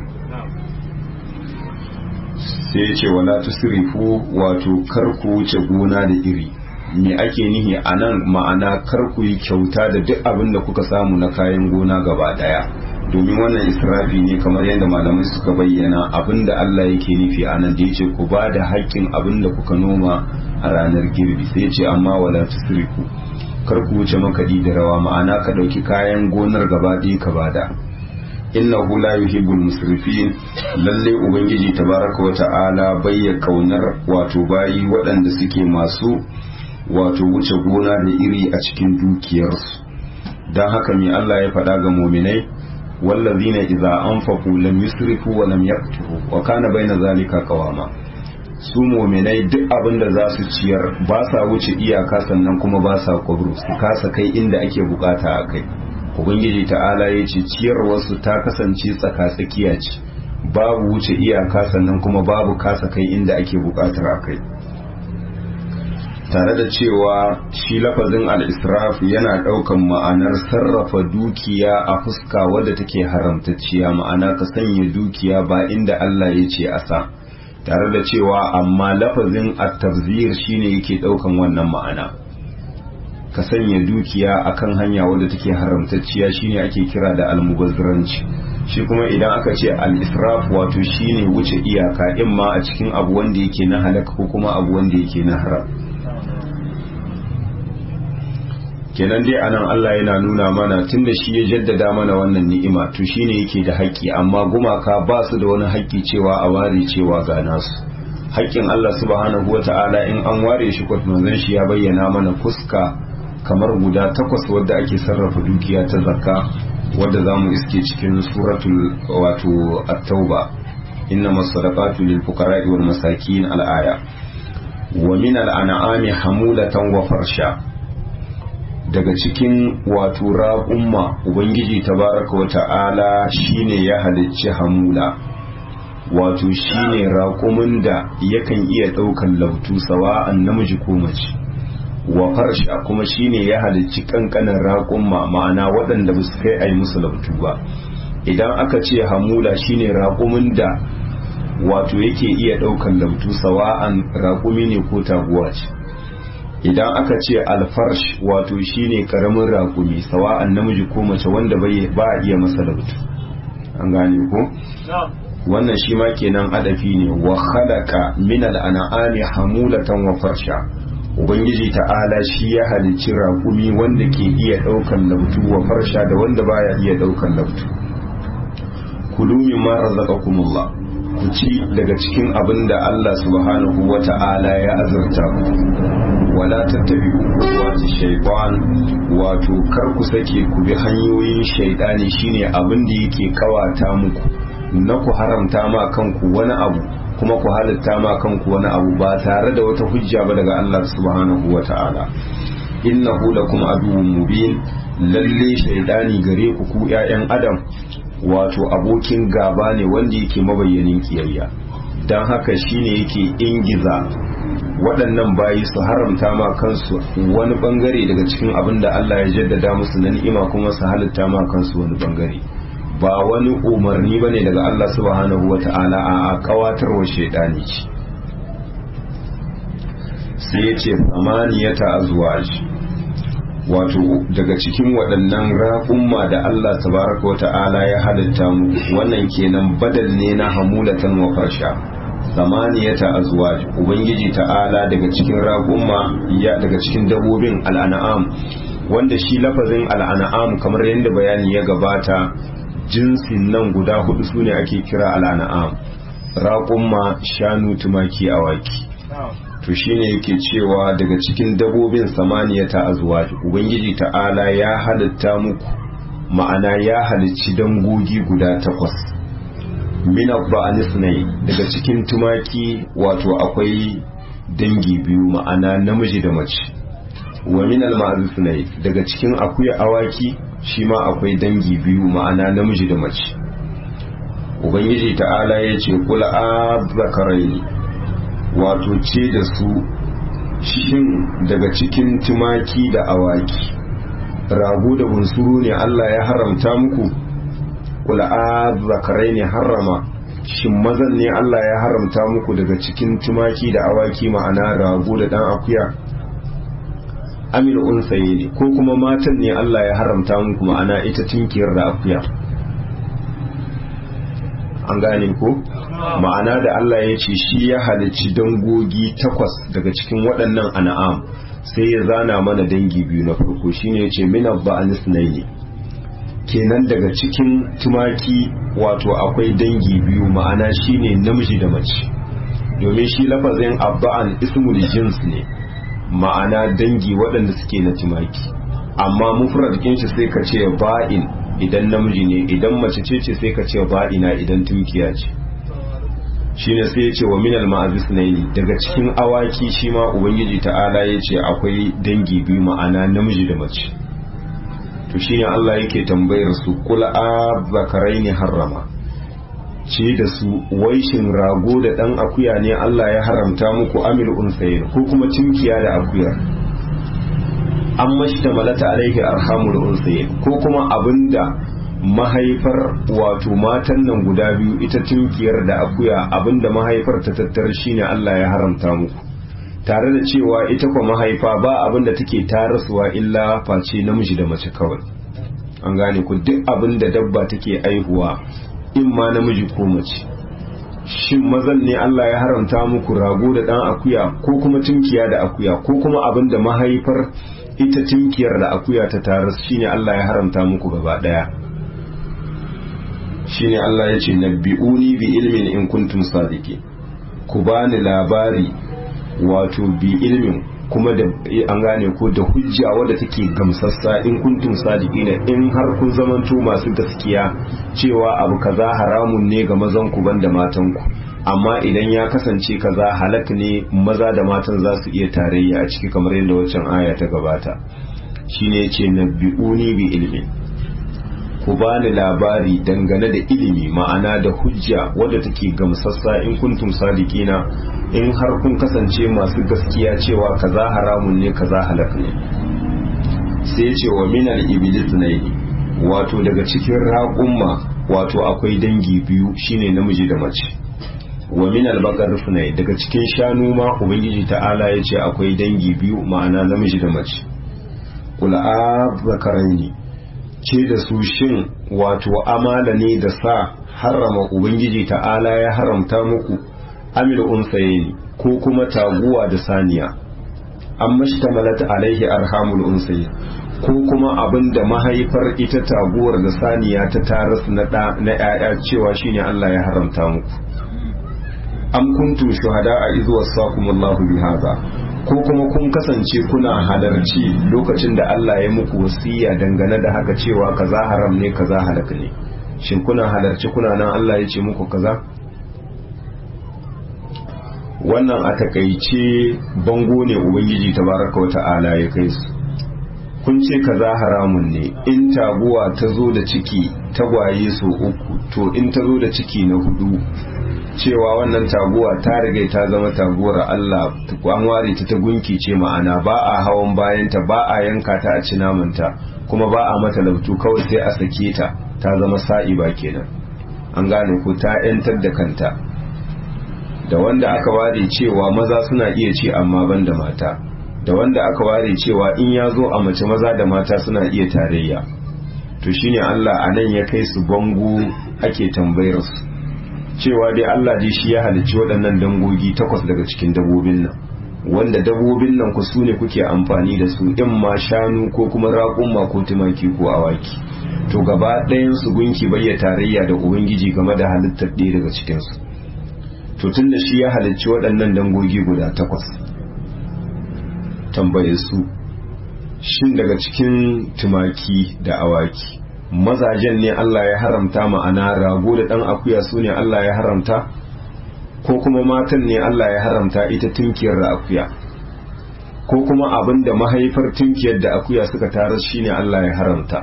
sai ya ce wala tusrifu wato kar ku wuce gona da iri me ake nihi a nan ma'ana kar ku yi kyauta da duk abin da kuka samu na kayan gona gaba daya domin wannan israfi ne kamar yadda malamai suka bayyana abin da Allah yake nufi a nan da ya ce ku ba da haƙƙin abin da kuka noma a ranar girbi sai ya ce amma wala tusrifu kar ku wuce makaɗi da rawa ma'ana ka ɗauki kayan gonar gaba ɗaya ka bada innahu la yuhibbul musrifin lalle ubangiji tabaraka wa ta'ala bayya kaunar wato bayi waɗanda suke masu wato wuce gona da iri a cikin dukiyarsu don haka mai Allah ya faɗa ga muminai wallazina idza anfaqu lam yusrifu wa lam yaqturu wa kana baina zalika qawama su muminai duk abin da za su ciyar ba sa wuce iyaka sannan kuma ba sa kwabru su kasa kai inda ake bukata a kai ubangiji ta'ala ya ce ciyarwarsu ta kasance tsaka-tsakiya ce babu wuce iyaka sannan kuma babu kasa kai inda ake bukatar a kai tare da cewa shi lafazin al-israf yana daukan ma'anar sarrafa dukiya a fuska wadda take haramtacciya ma'ana ka sanya dukiya ba inda Allah ya ce a sa tare da cewa amma lafazin at-tabzir shine yake daukan wannan ma'ana ka sanya dukiya akan hanya wadda take haramtacciya shine ake kira da almubazziranci shi kuma idan aka ce al-israf wato shine wuce iyaka in ma a cikin abu wanda yake na halaka ko kuma abu wanda yake na haram kenan dai anan Allah yana nuna mana tunda shi ya jaddada mana wannan ni'ima to shine yake da haƙƙi amma gumaka ba su da wani haƙƙi cewa a ware cewa ga nasu haƙƙin Allah subhanahu wata'ala in an ware shi kwatmanzan shi ya bayyana mana fuska kamar guda takwas wadda ake sarrafa dukiya ta zakka wadda za mu iske cikin suratul wato at-tauba inna masadaqatu lil fuqara'i wal masakin al-aya wa min al-an'ami hamulatan wa farsha daga cikin wato raƙumma ubangiji tabaraka wa ta'ala shine ya halicci hamula wato shine raƙumin da yakan iya ɗaukan lautu sawa'an namiji ko mace wa farsha kuma shine ya halicci kankanin raƙumma ma'ana waɗanda ba su kai a yi musu lautu ba idan aka ce hamula shine raƙumin da wato yake iya ɗaukan lautu sawa'an raƙumi ne ko taguwa ce idan aka ce alfarsh wato shine karamin raƙumi sawa'an namiji ko mace wanda ba a iya masa lautu an gane ko wannan shi ma kenan adafi ne wa khalaqa min al-an'ami hamulatan wa farsha ubangiji ta'ala shi ya halicci raƙumi wanda ke iya ɗaukan lautu wa farsha da wanda baya iya ɗaukan lautu kulu mimma razaqakumullah ku ci daga cikin abin da Allah subhanahu wa ta'ala ya azurta ku wala tattabi'u wata shaytan wato kar ku sake ku bi hanyoyin shaytani shine abin da yake kawata muku na ku haramta ma kanku wani abu kuma ku halitta ma kanku wani abu ba tare da wata hujja ba daga Allah subhanahu wa ta'ala innahu lakum aduwwun mubin lalle shaydani gare ku ku ƴaƴan adam wato abokin gaba ne wanda yake mabayyanin kiyayya don haka shine yake ingiza waɗannan bayi su haramta ma kansu wani bangare daga cikin abin da Allah ya jaddada musu na ni'ima kuma su halitta ma kansu wani bangare ba wani umarni ba ne daga Allah subhanahu wa ta'ala a kawatarwa shaidani ce sai ya ce samaniyata azwaj wato daga cikin waɗannan raƙumma da Allah tabaraka wa ta'ala ya halitta mu wannan kenan badal ne na hamulatan wa farsha samaniyata azwaj ubangiji ta'ala daga cikin raƙumma ya daga cikin dabobin al'an'am wanda shi lafazin al'an'am kamar yadda bayani ya gabata jinsin nan guda hudu sune ake kira al'an'am raƙumma shanu tumaki awaki to shine yake cewa daga cikin dabobin samaniyata azwaj ubangiji ta'ala ya halitta muku ma'ana ya halicci dangogi guda takwas min abba'anisnai daga cikin tumaki wato akwai dangi biyu ma'ana namiji da mace wa min alma'azisnai daga cikin akuya awaki shi ma akwai dangi biyu ma'ana namiji da mace ubangiji ta'ala ya ce kula azzakaraini wato ce da su shin daga cikin tumaki da awaki rago da bunsuru ne Allah ya haramta muku kula zakarai ne harama shin mazan ne Allah ya haramta muku daga cikin tumaki da awaki ma'ana rago da dan akuya amil unsaye ne ko kuma matan ne Allah ya haramta muku ma'ana ita tinkiyar da akuya an gane ko ma'ana da Allah ya ce shi ya halicci dangogi takwas daga cikin waɗannan an'am sai ya zana mana dangi biyu na farko shine ya ce min abba'anis ne kenan daga cikin tumaki wato akwai dangi biyu ma'ana shine namiji da mace domin shi lafazin abba'an ismul jins ne ma'ana dangi waɗanda suke na tumaki amma mufrad shi sai ka ce ba'in idan namiji ne idan mace ce ce sai ka ce ba'ina idan tunkiya ce shine sai ya ce wa minal ma'azis naini daga cikin awaki shi ma ubangiji ta'ala ya ce akwai dangi biyu ma'ana namiji da mace to shine Allah yake tambayar su kula ne harrama ce da su waishin rago da dan akuya ne Allah ya haramta muku amil unsayin ko kuma tunkiya da akuya an mashta malata alaihi arhamul unsayin ko kuma abinda mahaifar wato matan nan guda biyu ita tunkiyar da akuya abinda mahaifar ta tattar shine Allah ya haramta muku tare da cewa ita kwa mahaifa ba abinda take tarasuwa illa face namiji da mace kawai an gane ku duk abinda dabba take aihuwa in ma namiji ko mace shin mazan ne Allah ya haramta muku rago da dan akuya ko kuma tunkiya da akuya ko kuma abinda mahaifar ita tunkiyar da akuya ta taras shine Allah ya haramta muku gaba daya shine Allah ya ce nabbi'uni bi ilmin in kuntum sadiki ku bani labari wato bi ilmin kuma da an gane ko da hujja wadda take gamsassa in kuntum sadiqina in har kun zamanto masu gaskiya cewa abu kaza haramun ne ga mazan ku banda matan ku amma idan ya kasance kaza halak ne maza da matan za su iya tarayya a ciki kamar yadda waccan aya ta gabata shine yace nabbi'uni bi ilmin ku bani labari dangane da ilimi ma'ana da hujja wadda take gamsassa in kuntum sadiqina in har kun kasance masu gaskiya cewa kaza haramun ne kaza halak ne sai ce wa minal iblis ne wato daga cikin raƙumma wato akwai dangi biyu shine namiji da mace wa minal baqar ne daga cikin shanu ma ubangiji ta'ala ya ce akwai dangi biyu ma'ana namiji da mace kul a zakaraini ce da su shin wato amala ne da sa harrama ubangiji ta'ala ya haramta muku amil unsayeni ko kuma taguwa da saniya an mashtamalat alaihi arhamul unsayi ko kuma abin da mahaifar ita taguwar da saniya ta taras na da na ƴaƴa cewa shine Allah ya haramta muku am kuntum shuhada'a idh wasaqumullahu bihadha ko kuma kun kasance kuna halarci lokacin da Allah ya muku wasiya dangane da haka cewa kaza haram ne kaza halaka ne shin kuna halarci kuna nan Allah ya ce muku kaza wannan a takaice bango ne ubangiji tabaraka wa ta'ala ya kai su kun ce kaza haramun ne in taguwa ta zo da ciki tagwaye so uku to in ta zo da ciki na hudu cewa wannan taguwa ta riga ta zama taguwar Allah an ware ta ta gunki ce ma'ana ba a hawan bayanta ba a yanka ta a ci namanta kuma ba a mata lautu kawai sai a sake ta ta zama sa'iba kenan an gane ko ta yantar da kanta da wanda aka ware cewa maza suna iya ci amma ban da mata da wanda aka ware cewa in ya zo a mace maza da mata suna iya tarayya to shine Allah a nan ya kai su bango ake tambayar su cewa dai Allah dai shi ya halicci waɗannan dangogi takwas daga cikin dabobin nan wanda dabobin nan ku su ne kuke amfani da su in ma shanu ko kuma raƙumma ko tumaki ko awaki to gaba ɗayan su gunki bayya tarayya da ubangiji game da halittar ɗaya daga cikin su to tun da shi ya halicci waɗannan dangogi guda takwas tambaye su shin daga cikin tumaki da awaki mazajen ne Allah ya haramta ma'ana rago da ɗan akuya su ne Allah ya haramta ko kuma matan ne Allah ya haramta ita tunkiyar da akuya ko kuma abin da mahaifar tunkiyar da akuya suka tarar shine Allah ya haramta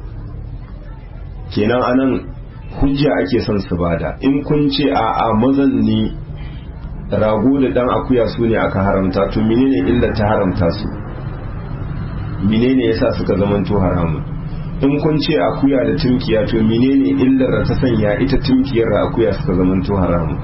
kenan anan hujja ake son su bada in kun ce a a mazan ne rago da ɗan akuya su ne aka haramta to menene illa ta haramta su menene yasa suka zamanto haramun in kun ce akuya da tunkiya to menene illar da ta sanya ita tunkiyar da akuya suka zamanto haramu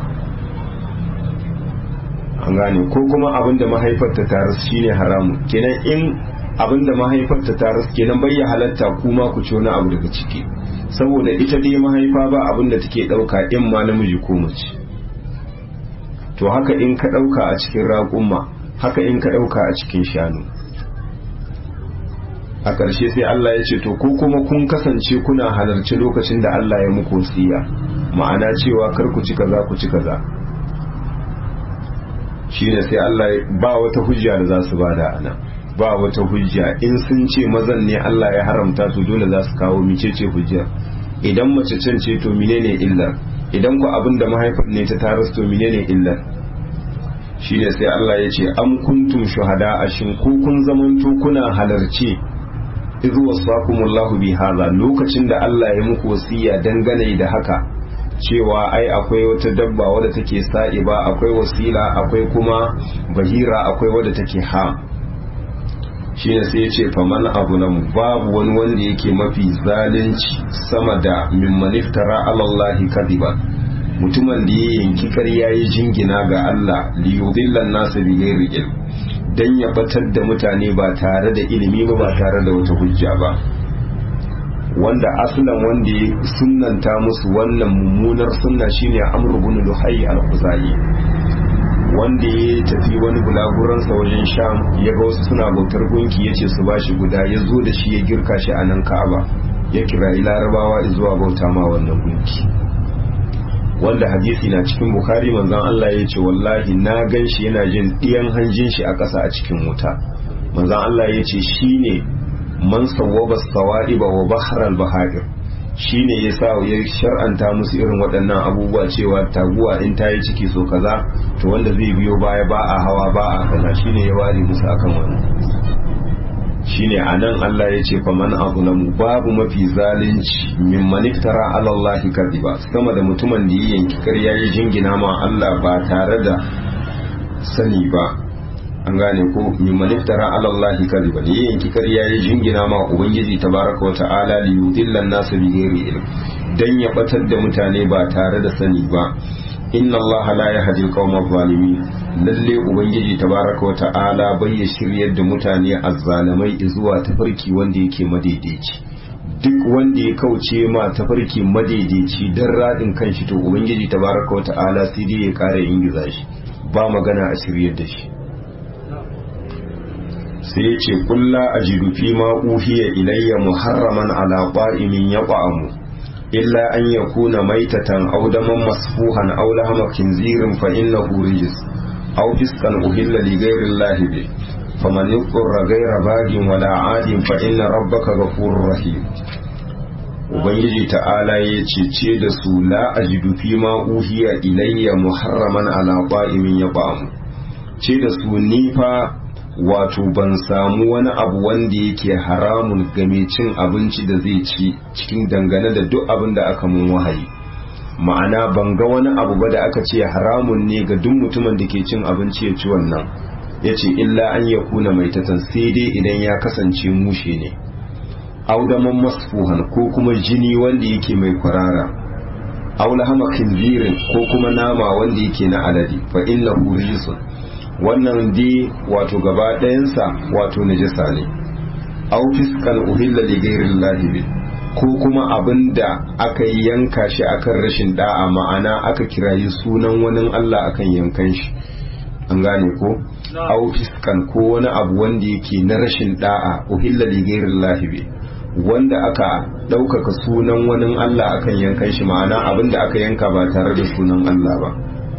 an gane ko kuma abin da mahaifar ta taras shine haramu kenan in abin da mahaifar ta taras kenan bai ya halatta kuma ku ci wani abu daga ciki saboda ita dai mahaifa ba abin da take dauka in ma namiji ko mace to haka in ka dauka a cikin raƙumma haka in ka dauka a cikin shanu a ƙarshe sai Allah ya ce to ko kuma kun kasance kuna halarci lokacin da Allah ya muku wasiya ma'ana cewa kar ku ci kaza ku ci kaza shine sai Allah ba wata hujja da za su bada ana ba wata hujja in sun ce mazan ne Allah ya haramta to dole za su kawo micece hujjar idan mace can ce to menene illar idan ku abin da mahaifar ne ta taras to menene illar shine sai Allah ya ce am kuntum shuhada ashin ku kun zamanto kuna halarci izu wasakumullahu bi hadha lokacin da Allah ya muku wasiya dangane da haka cewa ai akwai wata dabba wadda take sa'iba akwai wasila akwai kuma bahira akwai wadda take ha shine sai ya ce faman abu nan babu wani wanda yake mafi zalunci sama da mimman iftara alallahi kadiba mutumin da ya yanki karya ya jingina ga Allah liyudillan nasa bi ghairi ilm dan ya batar da mutane ba tare da ilimi ba ba tare da wata hujja ba wanda aslan wanda ya sunnanta musu wannan mummunar sunna shine Amr ibn Luhay al-Khuzai wanda ya tafi wani bulaguransa wajen Sham ya ga wasu suna bautar gunki yace su bashi guda ya zo da shi ya girka shi a nan Ka'aba ya kira Larabawa zuwa bauta ma wannan gunki wanda hadisi na cikin Bukhari manzon Allah ya ce wallahi na gan shi yana jin ɗiyan hanjin shi a ƙasa a cikin wuta manzon Allah ya ce shine man sawwaba sawa'iba wa bahar al-bahair shine yasa ya shar'anta musu irin waɗannan abubuwa cewa taguwa in ta yi ciki so kaza to wanda zai biyo baya ba a hawa ba a kaza shine ya ware musu akan wannan shine anan Allah ya ce fa man azlamu babu mafi zalunci mimman iftara ala Allah kadiba sama da mutumin da ya yanki ƙarya ya jingina ma Allah ba tare da sani ba an gane ko mimman iftara ala Allah kadiba da ya yanki ƙarya ya jingina ma ubangiji tabaraka wa ta'ala li yudillan nasu bi ghairi ilm dan ya batar da mutane ba tare da sani ba inna Allah la yahdi al-qawma zalimin lalle ubangiji tabaraka wa ta'ala bai ya shiryar da mutane azzalamai zuwa tafarki wanda yake madaidaici duk wanda ya kauce ma tafarki madaidaici dan radin kanshi to ubangiji tabaraka wa ta'ala sai dai ya kara ingiza shi ba magana a shiryar da shi sai ya ce kulla ajidu fi ma uhiya ilayya muharraman ala qa'imin yaqamu illa an yakuna maitatan aw daman masfuhan aw lahma khinzirin fa innahu rijis aw fiskan uhilla li ghayri allahi bi faman yuqra ghayra bagin wala adin fa inna rabbaka ghafurur rahim ubangiji ta'ala ya cece da su la ajidu fi ma uhiya ilayya muharraman ala qa'imin yaqam ce da su ni fa wato ban samu wani abu wanda yake haramun game cin abinci da zai ci cikin dangane da duk abin da aka mun wahayi ma'ana ban ga wani abu ba da aka ce haramun ne ga duk mutumin da ke cin abinci ya ci wannan ya ce illa an ya kuna mai tatan sai dai idan ya kasance mushe ne audaman masfuhan ko kuma jini wanda yake mai kwarara aula hama kinzirin ko kuma nama wanda yake na alade fa inna risun wannan dai wato gaba ɗayansa wato najasa ne aw fiskan uhilla li ghairillahi ko kuma abinda aka yanka shi akan rashin da'a ma'ana aka kirayi sunan wani Allah akan yankan shi an gane ko aw fiskan ko wani abu wanda yake na rashin da'a uhilla li ghairillahi wanda aka ɗaukaka sunan wani Allah akan yankan shi ma'ana abinda aka yanka ba tare da sunan Allah ba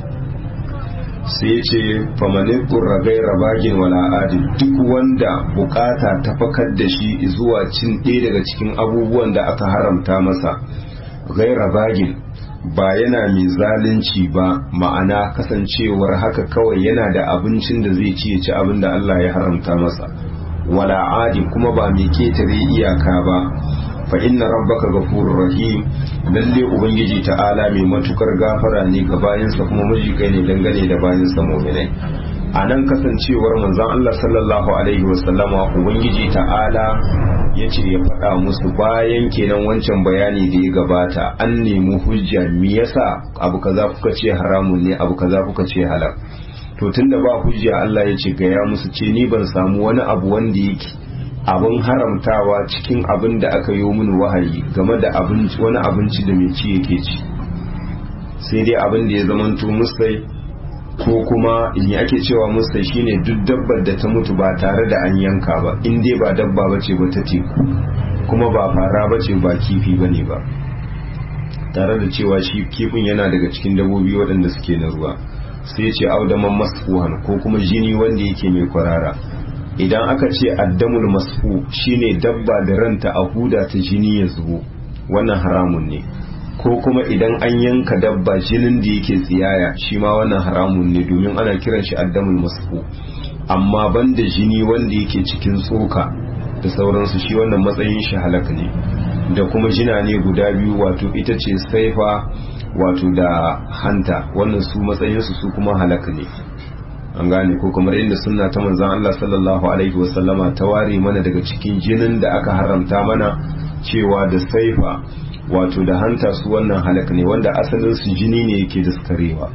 sai ce famanin ƙurragai rabagin wala adil duk wanda bukata ta fakar da shi zuwa cin ɗaya daga cikin abubuwan da aka haramta masa gai rabagin ba yana mai zalunci ba ma'ana kasancewar haka kawai yana da abincin da zai ci ya ci abin da Allah ya haramta masa wala adil kuma ba mai ketare iyaka ba fa inna rabbaka ghafurur rahim lalle ubangiji ta'ala mai matukar gafara ne ga bayansa kuma majikai ne dangane da bayansa mu'minai a nan kasancewar manzon Allah sallallahu alaihi wasallama ubangiji ta'ala ya ce ya faɗa musu bayan kenan wancan bayani da ya gabata an nemi hujja me yasa abu kaza kuka ce haramun ne abu kaza kuka ce halal to tunda ba hujja Allah ya ce gaya musu ce ni ban samu wani abu wanda yake abin haramtawa cikin abin da aka yi mini wahayi game da abinci wani abinci da mai ci yake ci sai dai abin da ya zamanto musai ko kuma in ake cewa musai shine duk dabbar da ta mutu ba tare da an yanka ba in dai ba dabba bace ba ta teku kuma ba fara bace ba kifi bane ba tare da cewa shi kifin yana daga cikin dabbobi waɗanda suke na ruwa sai ce audaman masfuhan ko kuma jini wanda yake mai kwarara idan aka ce addamul masfu shine dabba da ranta a huda ta jini ya zubo wannan haramun ne ko kuma idan an yanka dabba jinin da yake tsiyaya shi ma wannan haramun ne domin ana kiran shi addamul masfu amma banda jini wanda yake cikin tsoka da sauransu shi wannan matsayin shi halak ne da kuma jina ne guda biyu wato ita ce saifa wato da hanta wannan su matsayinsu su kuma halak ne an gane ko kamar inda sunna ta manzon Allah sallallahu alaihi wasallama ta ware mana daga cikin jinin da aka haramta mana cewa da saifa wato da hanta su wannan halak ne wanda asalin su jini ne yake daskarewa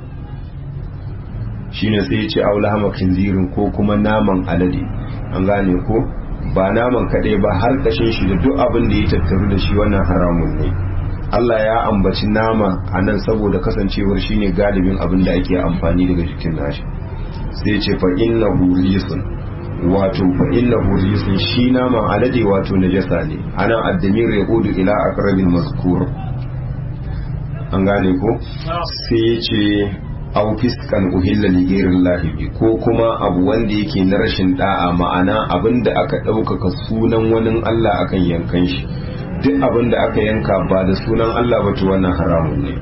shine sai ya ce aulahama kinzirin ko kuma naman alade an gane ko ba naman kaɗai ba har kashin shi da duk abin da ya tattaru da shi wannan haramun ne Allah ya ambaci nama a nan saboda kasancewar shine galibin abin da ake amfani daga jikin nashi sai ce fa innahu risun wato fa innahu risun shi naman alade wato najasa ne anan addamir ya kudu ila aqrabil mazkur an gane ko sai ya ce aw fiskan uhilla li ghairillahi ko kuma abu wanda yake na rashin da'a ma'ana abinda aka ɗaukaka sunan wani Allah akan yankan shi duk abinda aka yanka ba da sunan Allah ba to wannan haramun ne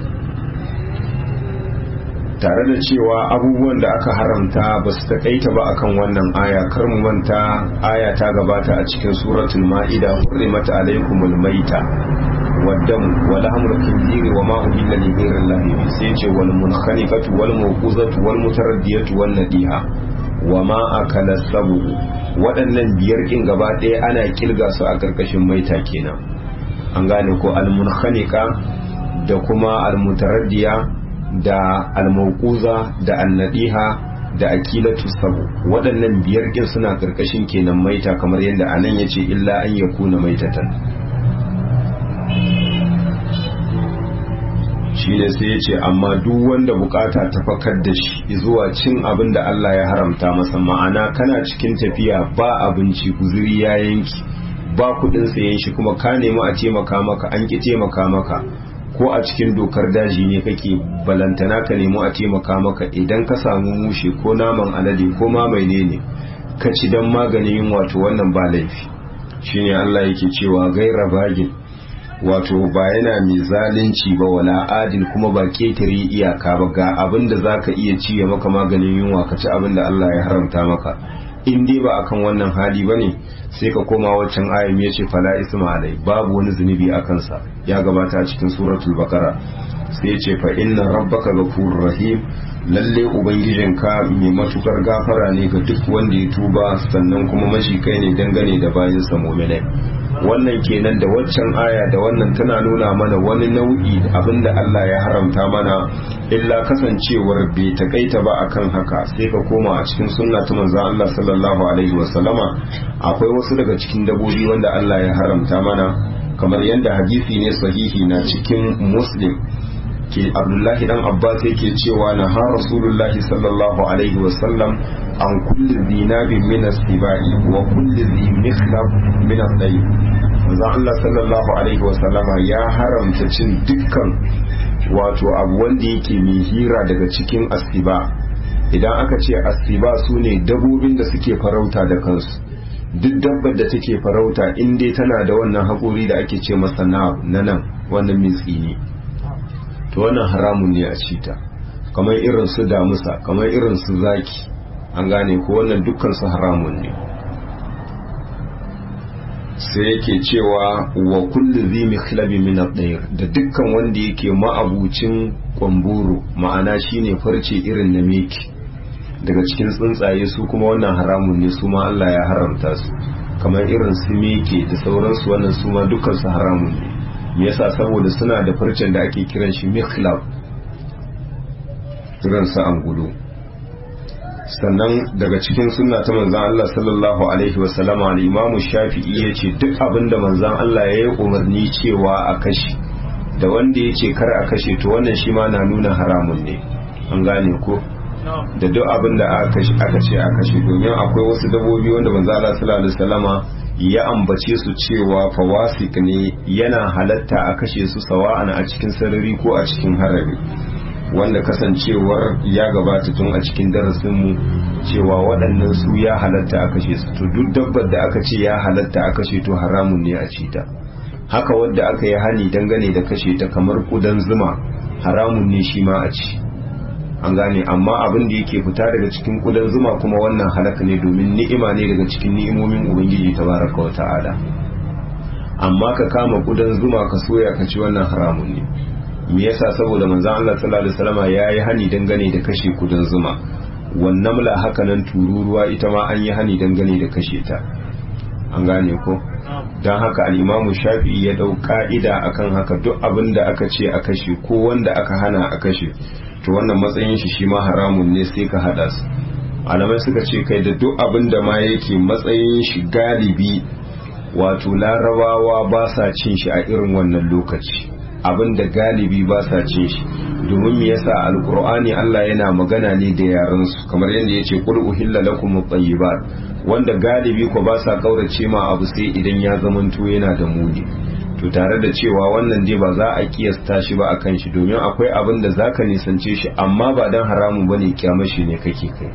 tare da cewa abubuwan da aka haramta ba su taƙaita ba akan wannan aya kar mu manta aya ta gabata a cikin suratul ma'ida hurrimat alaykumul maita waddam wal hamru khinziri wa ma uhilla li ghayri allahi sai ce wal munkhaniqatu wal mawquzatu wal mutaraddiyatu wan nadiha wa ma akala sabu waɗannan biyar kin gaba ɗaya ana kilga su a karkashin maita kenan an gane ko al munkhaniqa da kuma al mutaraddiya da almauquza da annadiha da akilatu sabu waɗannan biyar ɗin suna ƙarƙashin kenan maita kamar yadda anan yace illa an yakuna maitatan shi ne sai ya ce amma duk wanda bukata ta fakar da shi zuwa cin abin da Allah ya haramta masa ma'ana kana cikin tafiya ba abinci guzuri ya yanki ba kudin sayen shi kuma ka nemi a taimaka maka an ki taimaka maka ko a cikin dokar daji ne kake balantana ka nemo a taimaka maka idan ka samu mushe ko naman alade ko ma mai ne ka ci don maganin yin wato wannan ba laifi shine Allah yake cewa gaira bagin wato ba yana mai zalunci ba wala adil kuma ba ketare iyaka ba ga abin da zaka iya ci ya maka maganin yunwa ka ci abin da Allah ya haramta maka in dai ba akan wannan hali bane sai ka koma waccan ayin ya ce fala isma alai babu wani zunubi a kansa ya gabata a cikin suratul bakara sai ya ce fa inna rabbaka ghafurur rahim lalle ubangijinka mai matukar gafara ne ga duk wanda ya tuba sannan kuma mashi kai ne dangane da bayansa mu'minai wannan kenan da waccan aya da wannan tana nuna mana wani nau'i abinda Allah ya haramta mana illa kasancewar bai takaita ba akan haka sai ka koma a cikin sunna ta manzo Allah sallallahu alaihi wasallama akwai wasu daga cikin dabobi wanda Allah ya haramta mana kamar yadda hadisi ne sahihi na cikin muslim ke abdullahi dan abbas yake cewa na ha rasulullahi sallallahu alaihi wasallam an kulli zinabin min as-sibai wa kulli zi mikhlab min ad-dayy manzo Allah sallallahu alaihi wasallama ya haramta cin dukkan wato abu wanda yake mai hira daga cikin asiba idan aka ce asiba su ne dabobin da suke farauta da kansu duk dabbar da take farauta in dai tana da wannan haƙori da ake ce masa na nan wannan mitsi ne to wannan haramun ne a cita kamar irin su damusa kamar irin su zaki an gane ko wannan dukkan su haramun ne sai yake cewa wa kullu zi mikhlabi min ad-dayr da dukkan wanda yake ma'abucin kwamburu ma'ana shine farce irin na meki daga cikin tsuntsaye su kuma wannan haramun ne su ma Allah ya haramta su kamar irin su meke da sauransu wannan su ma dukkan su haramun ne me yasa saboda suna da farcen da ake kiran shi mikhlab irin su angulu sannan daga cikin sunna ta manzan Allah sallallahu alaihi wasallama al-imamu shafi'i ya ce duk abin da manzan Allah ya yi umarni cewa a kashe da wanda ya ce kar a kashe to wannan shi ma na nuna haramun ne an gane ko da duk abin da aka ce a kashe domin akwai wasu dabobi wanda manzan Allah sallallahu alaihi wasallama ya ambace su cewa fawasik ne yana halatta a kashe su sawa'an a cikin sarari ko a cikin harari wanda kasancewar ya gabata tun a cikin darasinmu cewa waɗannan su ya halatta a kashe su to duk dabbar da aka ce ya halatta a kashe to haramun ne a ci ta haka wadda aka yi hani dangane da kashe ta kamar kudan zuma haramun ne shi ma a ci an gane amma abin da yake fita daga cikin kudan zuma kuma wannan halaka ne domin ni'ima ne daga cikin ni'imomin ubangiji tabaraka wa ta'ala amma ka kama kudan zuma ka soya ka ci wannan haramun ne me yasa saboda manzon Allah sallallahu alaihi wasallam yayi hani dangane da kashe kudan zuma wannan mula haka nan tururuwa ita ma an yi hani dangane da kashe ta an gane ko don haka al'imamu shafi'i ya dau ka'ida akan haka duk abin da aka ce a kashe ko wanda aka hana a kashe to wannan matsayin shi shi ma haramun ne sai ka hada su alamai suka ce kai da duk abin da ma yake matsayin shi galibi wato larabawa ba sa cin shi a irin wannan lokaci abin da galibi ba sa cin shi domin me yasa alqur'ani Allah yana magana ne da yaran su kamar yadda yace qul uhilla lakum at-tayyibat wanda galibi ko ba sa kaurace ma abu sai idan ya zamanto yana da muni to tare da cewa wannan dai ba za a kiyasta shi ba akan shi domin akwai abin da zaka nisance shi amma ba dan haramun bane kyamashi ne kake kai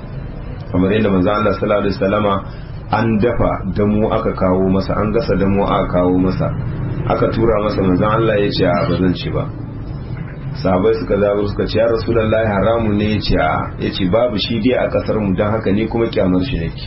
kamar yadda manzo Allah sallallahu alaihi wasallama an dafa damo aka kawo masa an gasa damo aka kawo masa aka tura masa manzon Allah ya ce a ba zan ci ba sahabai suka zaɓi suka ce ya rasulullahi haramun ne ya ce a ya ce babu shi dai a ƙasar mu don haka ne kuma kyamar shi nake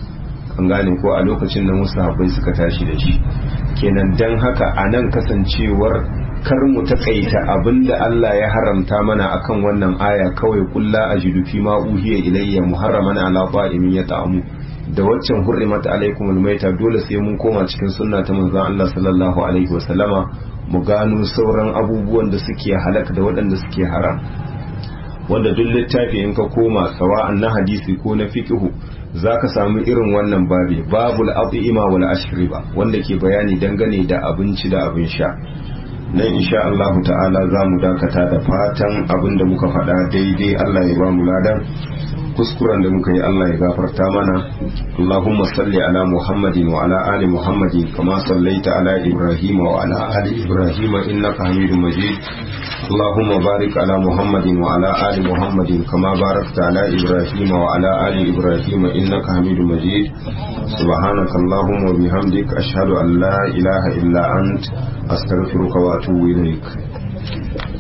an gane ko a lokacin da musu sahabbai suka tashi da shi kenan don haka a nan kasancewar kar mu taƙaita abinda Allah ya haramta mana akan wannan aya kawai kulla ajidu fi ma uhiya ilayya muharraman ala ta'imin ya ta'amu da waccan hurrimat alaikum almaita dole sai mun koma cikin sunna ta manzon Allah sallallahu alaihi wasallama mu gano sauran abubuwan da suke halaka da waɗanda suke haram wanda duk littafi in ka koma sawa'an na hadisi ko na fiqhu zaka samu irin wannan babi babul at'ima wal ashriba wanda ke bayani dangane da abinci da abin sha nan insha Allah ta'ala za mu dakata da fatan abin da muka faɗa daidai Allah ya ba mu ladan kuskuren da muka yi Allah ya gafarta mana Allahumma salli ala Muhammadin wa ala ali Muhammadin kama sallaita ala Ibrahim wa ala ali Ibrahim innaka Hamidum Majid Allahumma barik ala Muhammadin wa ala ali Muhammadin kama barakta ala Ibrahim wa ala ali Ibrahim innaka Hamidum Majid سبحانك اللهم وبحمدك أشهد أن لا إله إلا أنت أستغفرك وأتوب إليك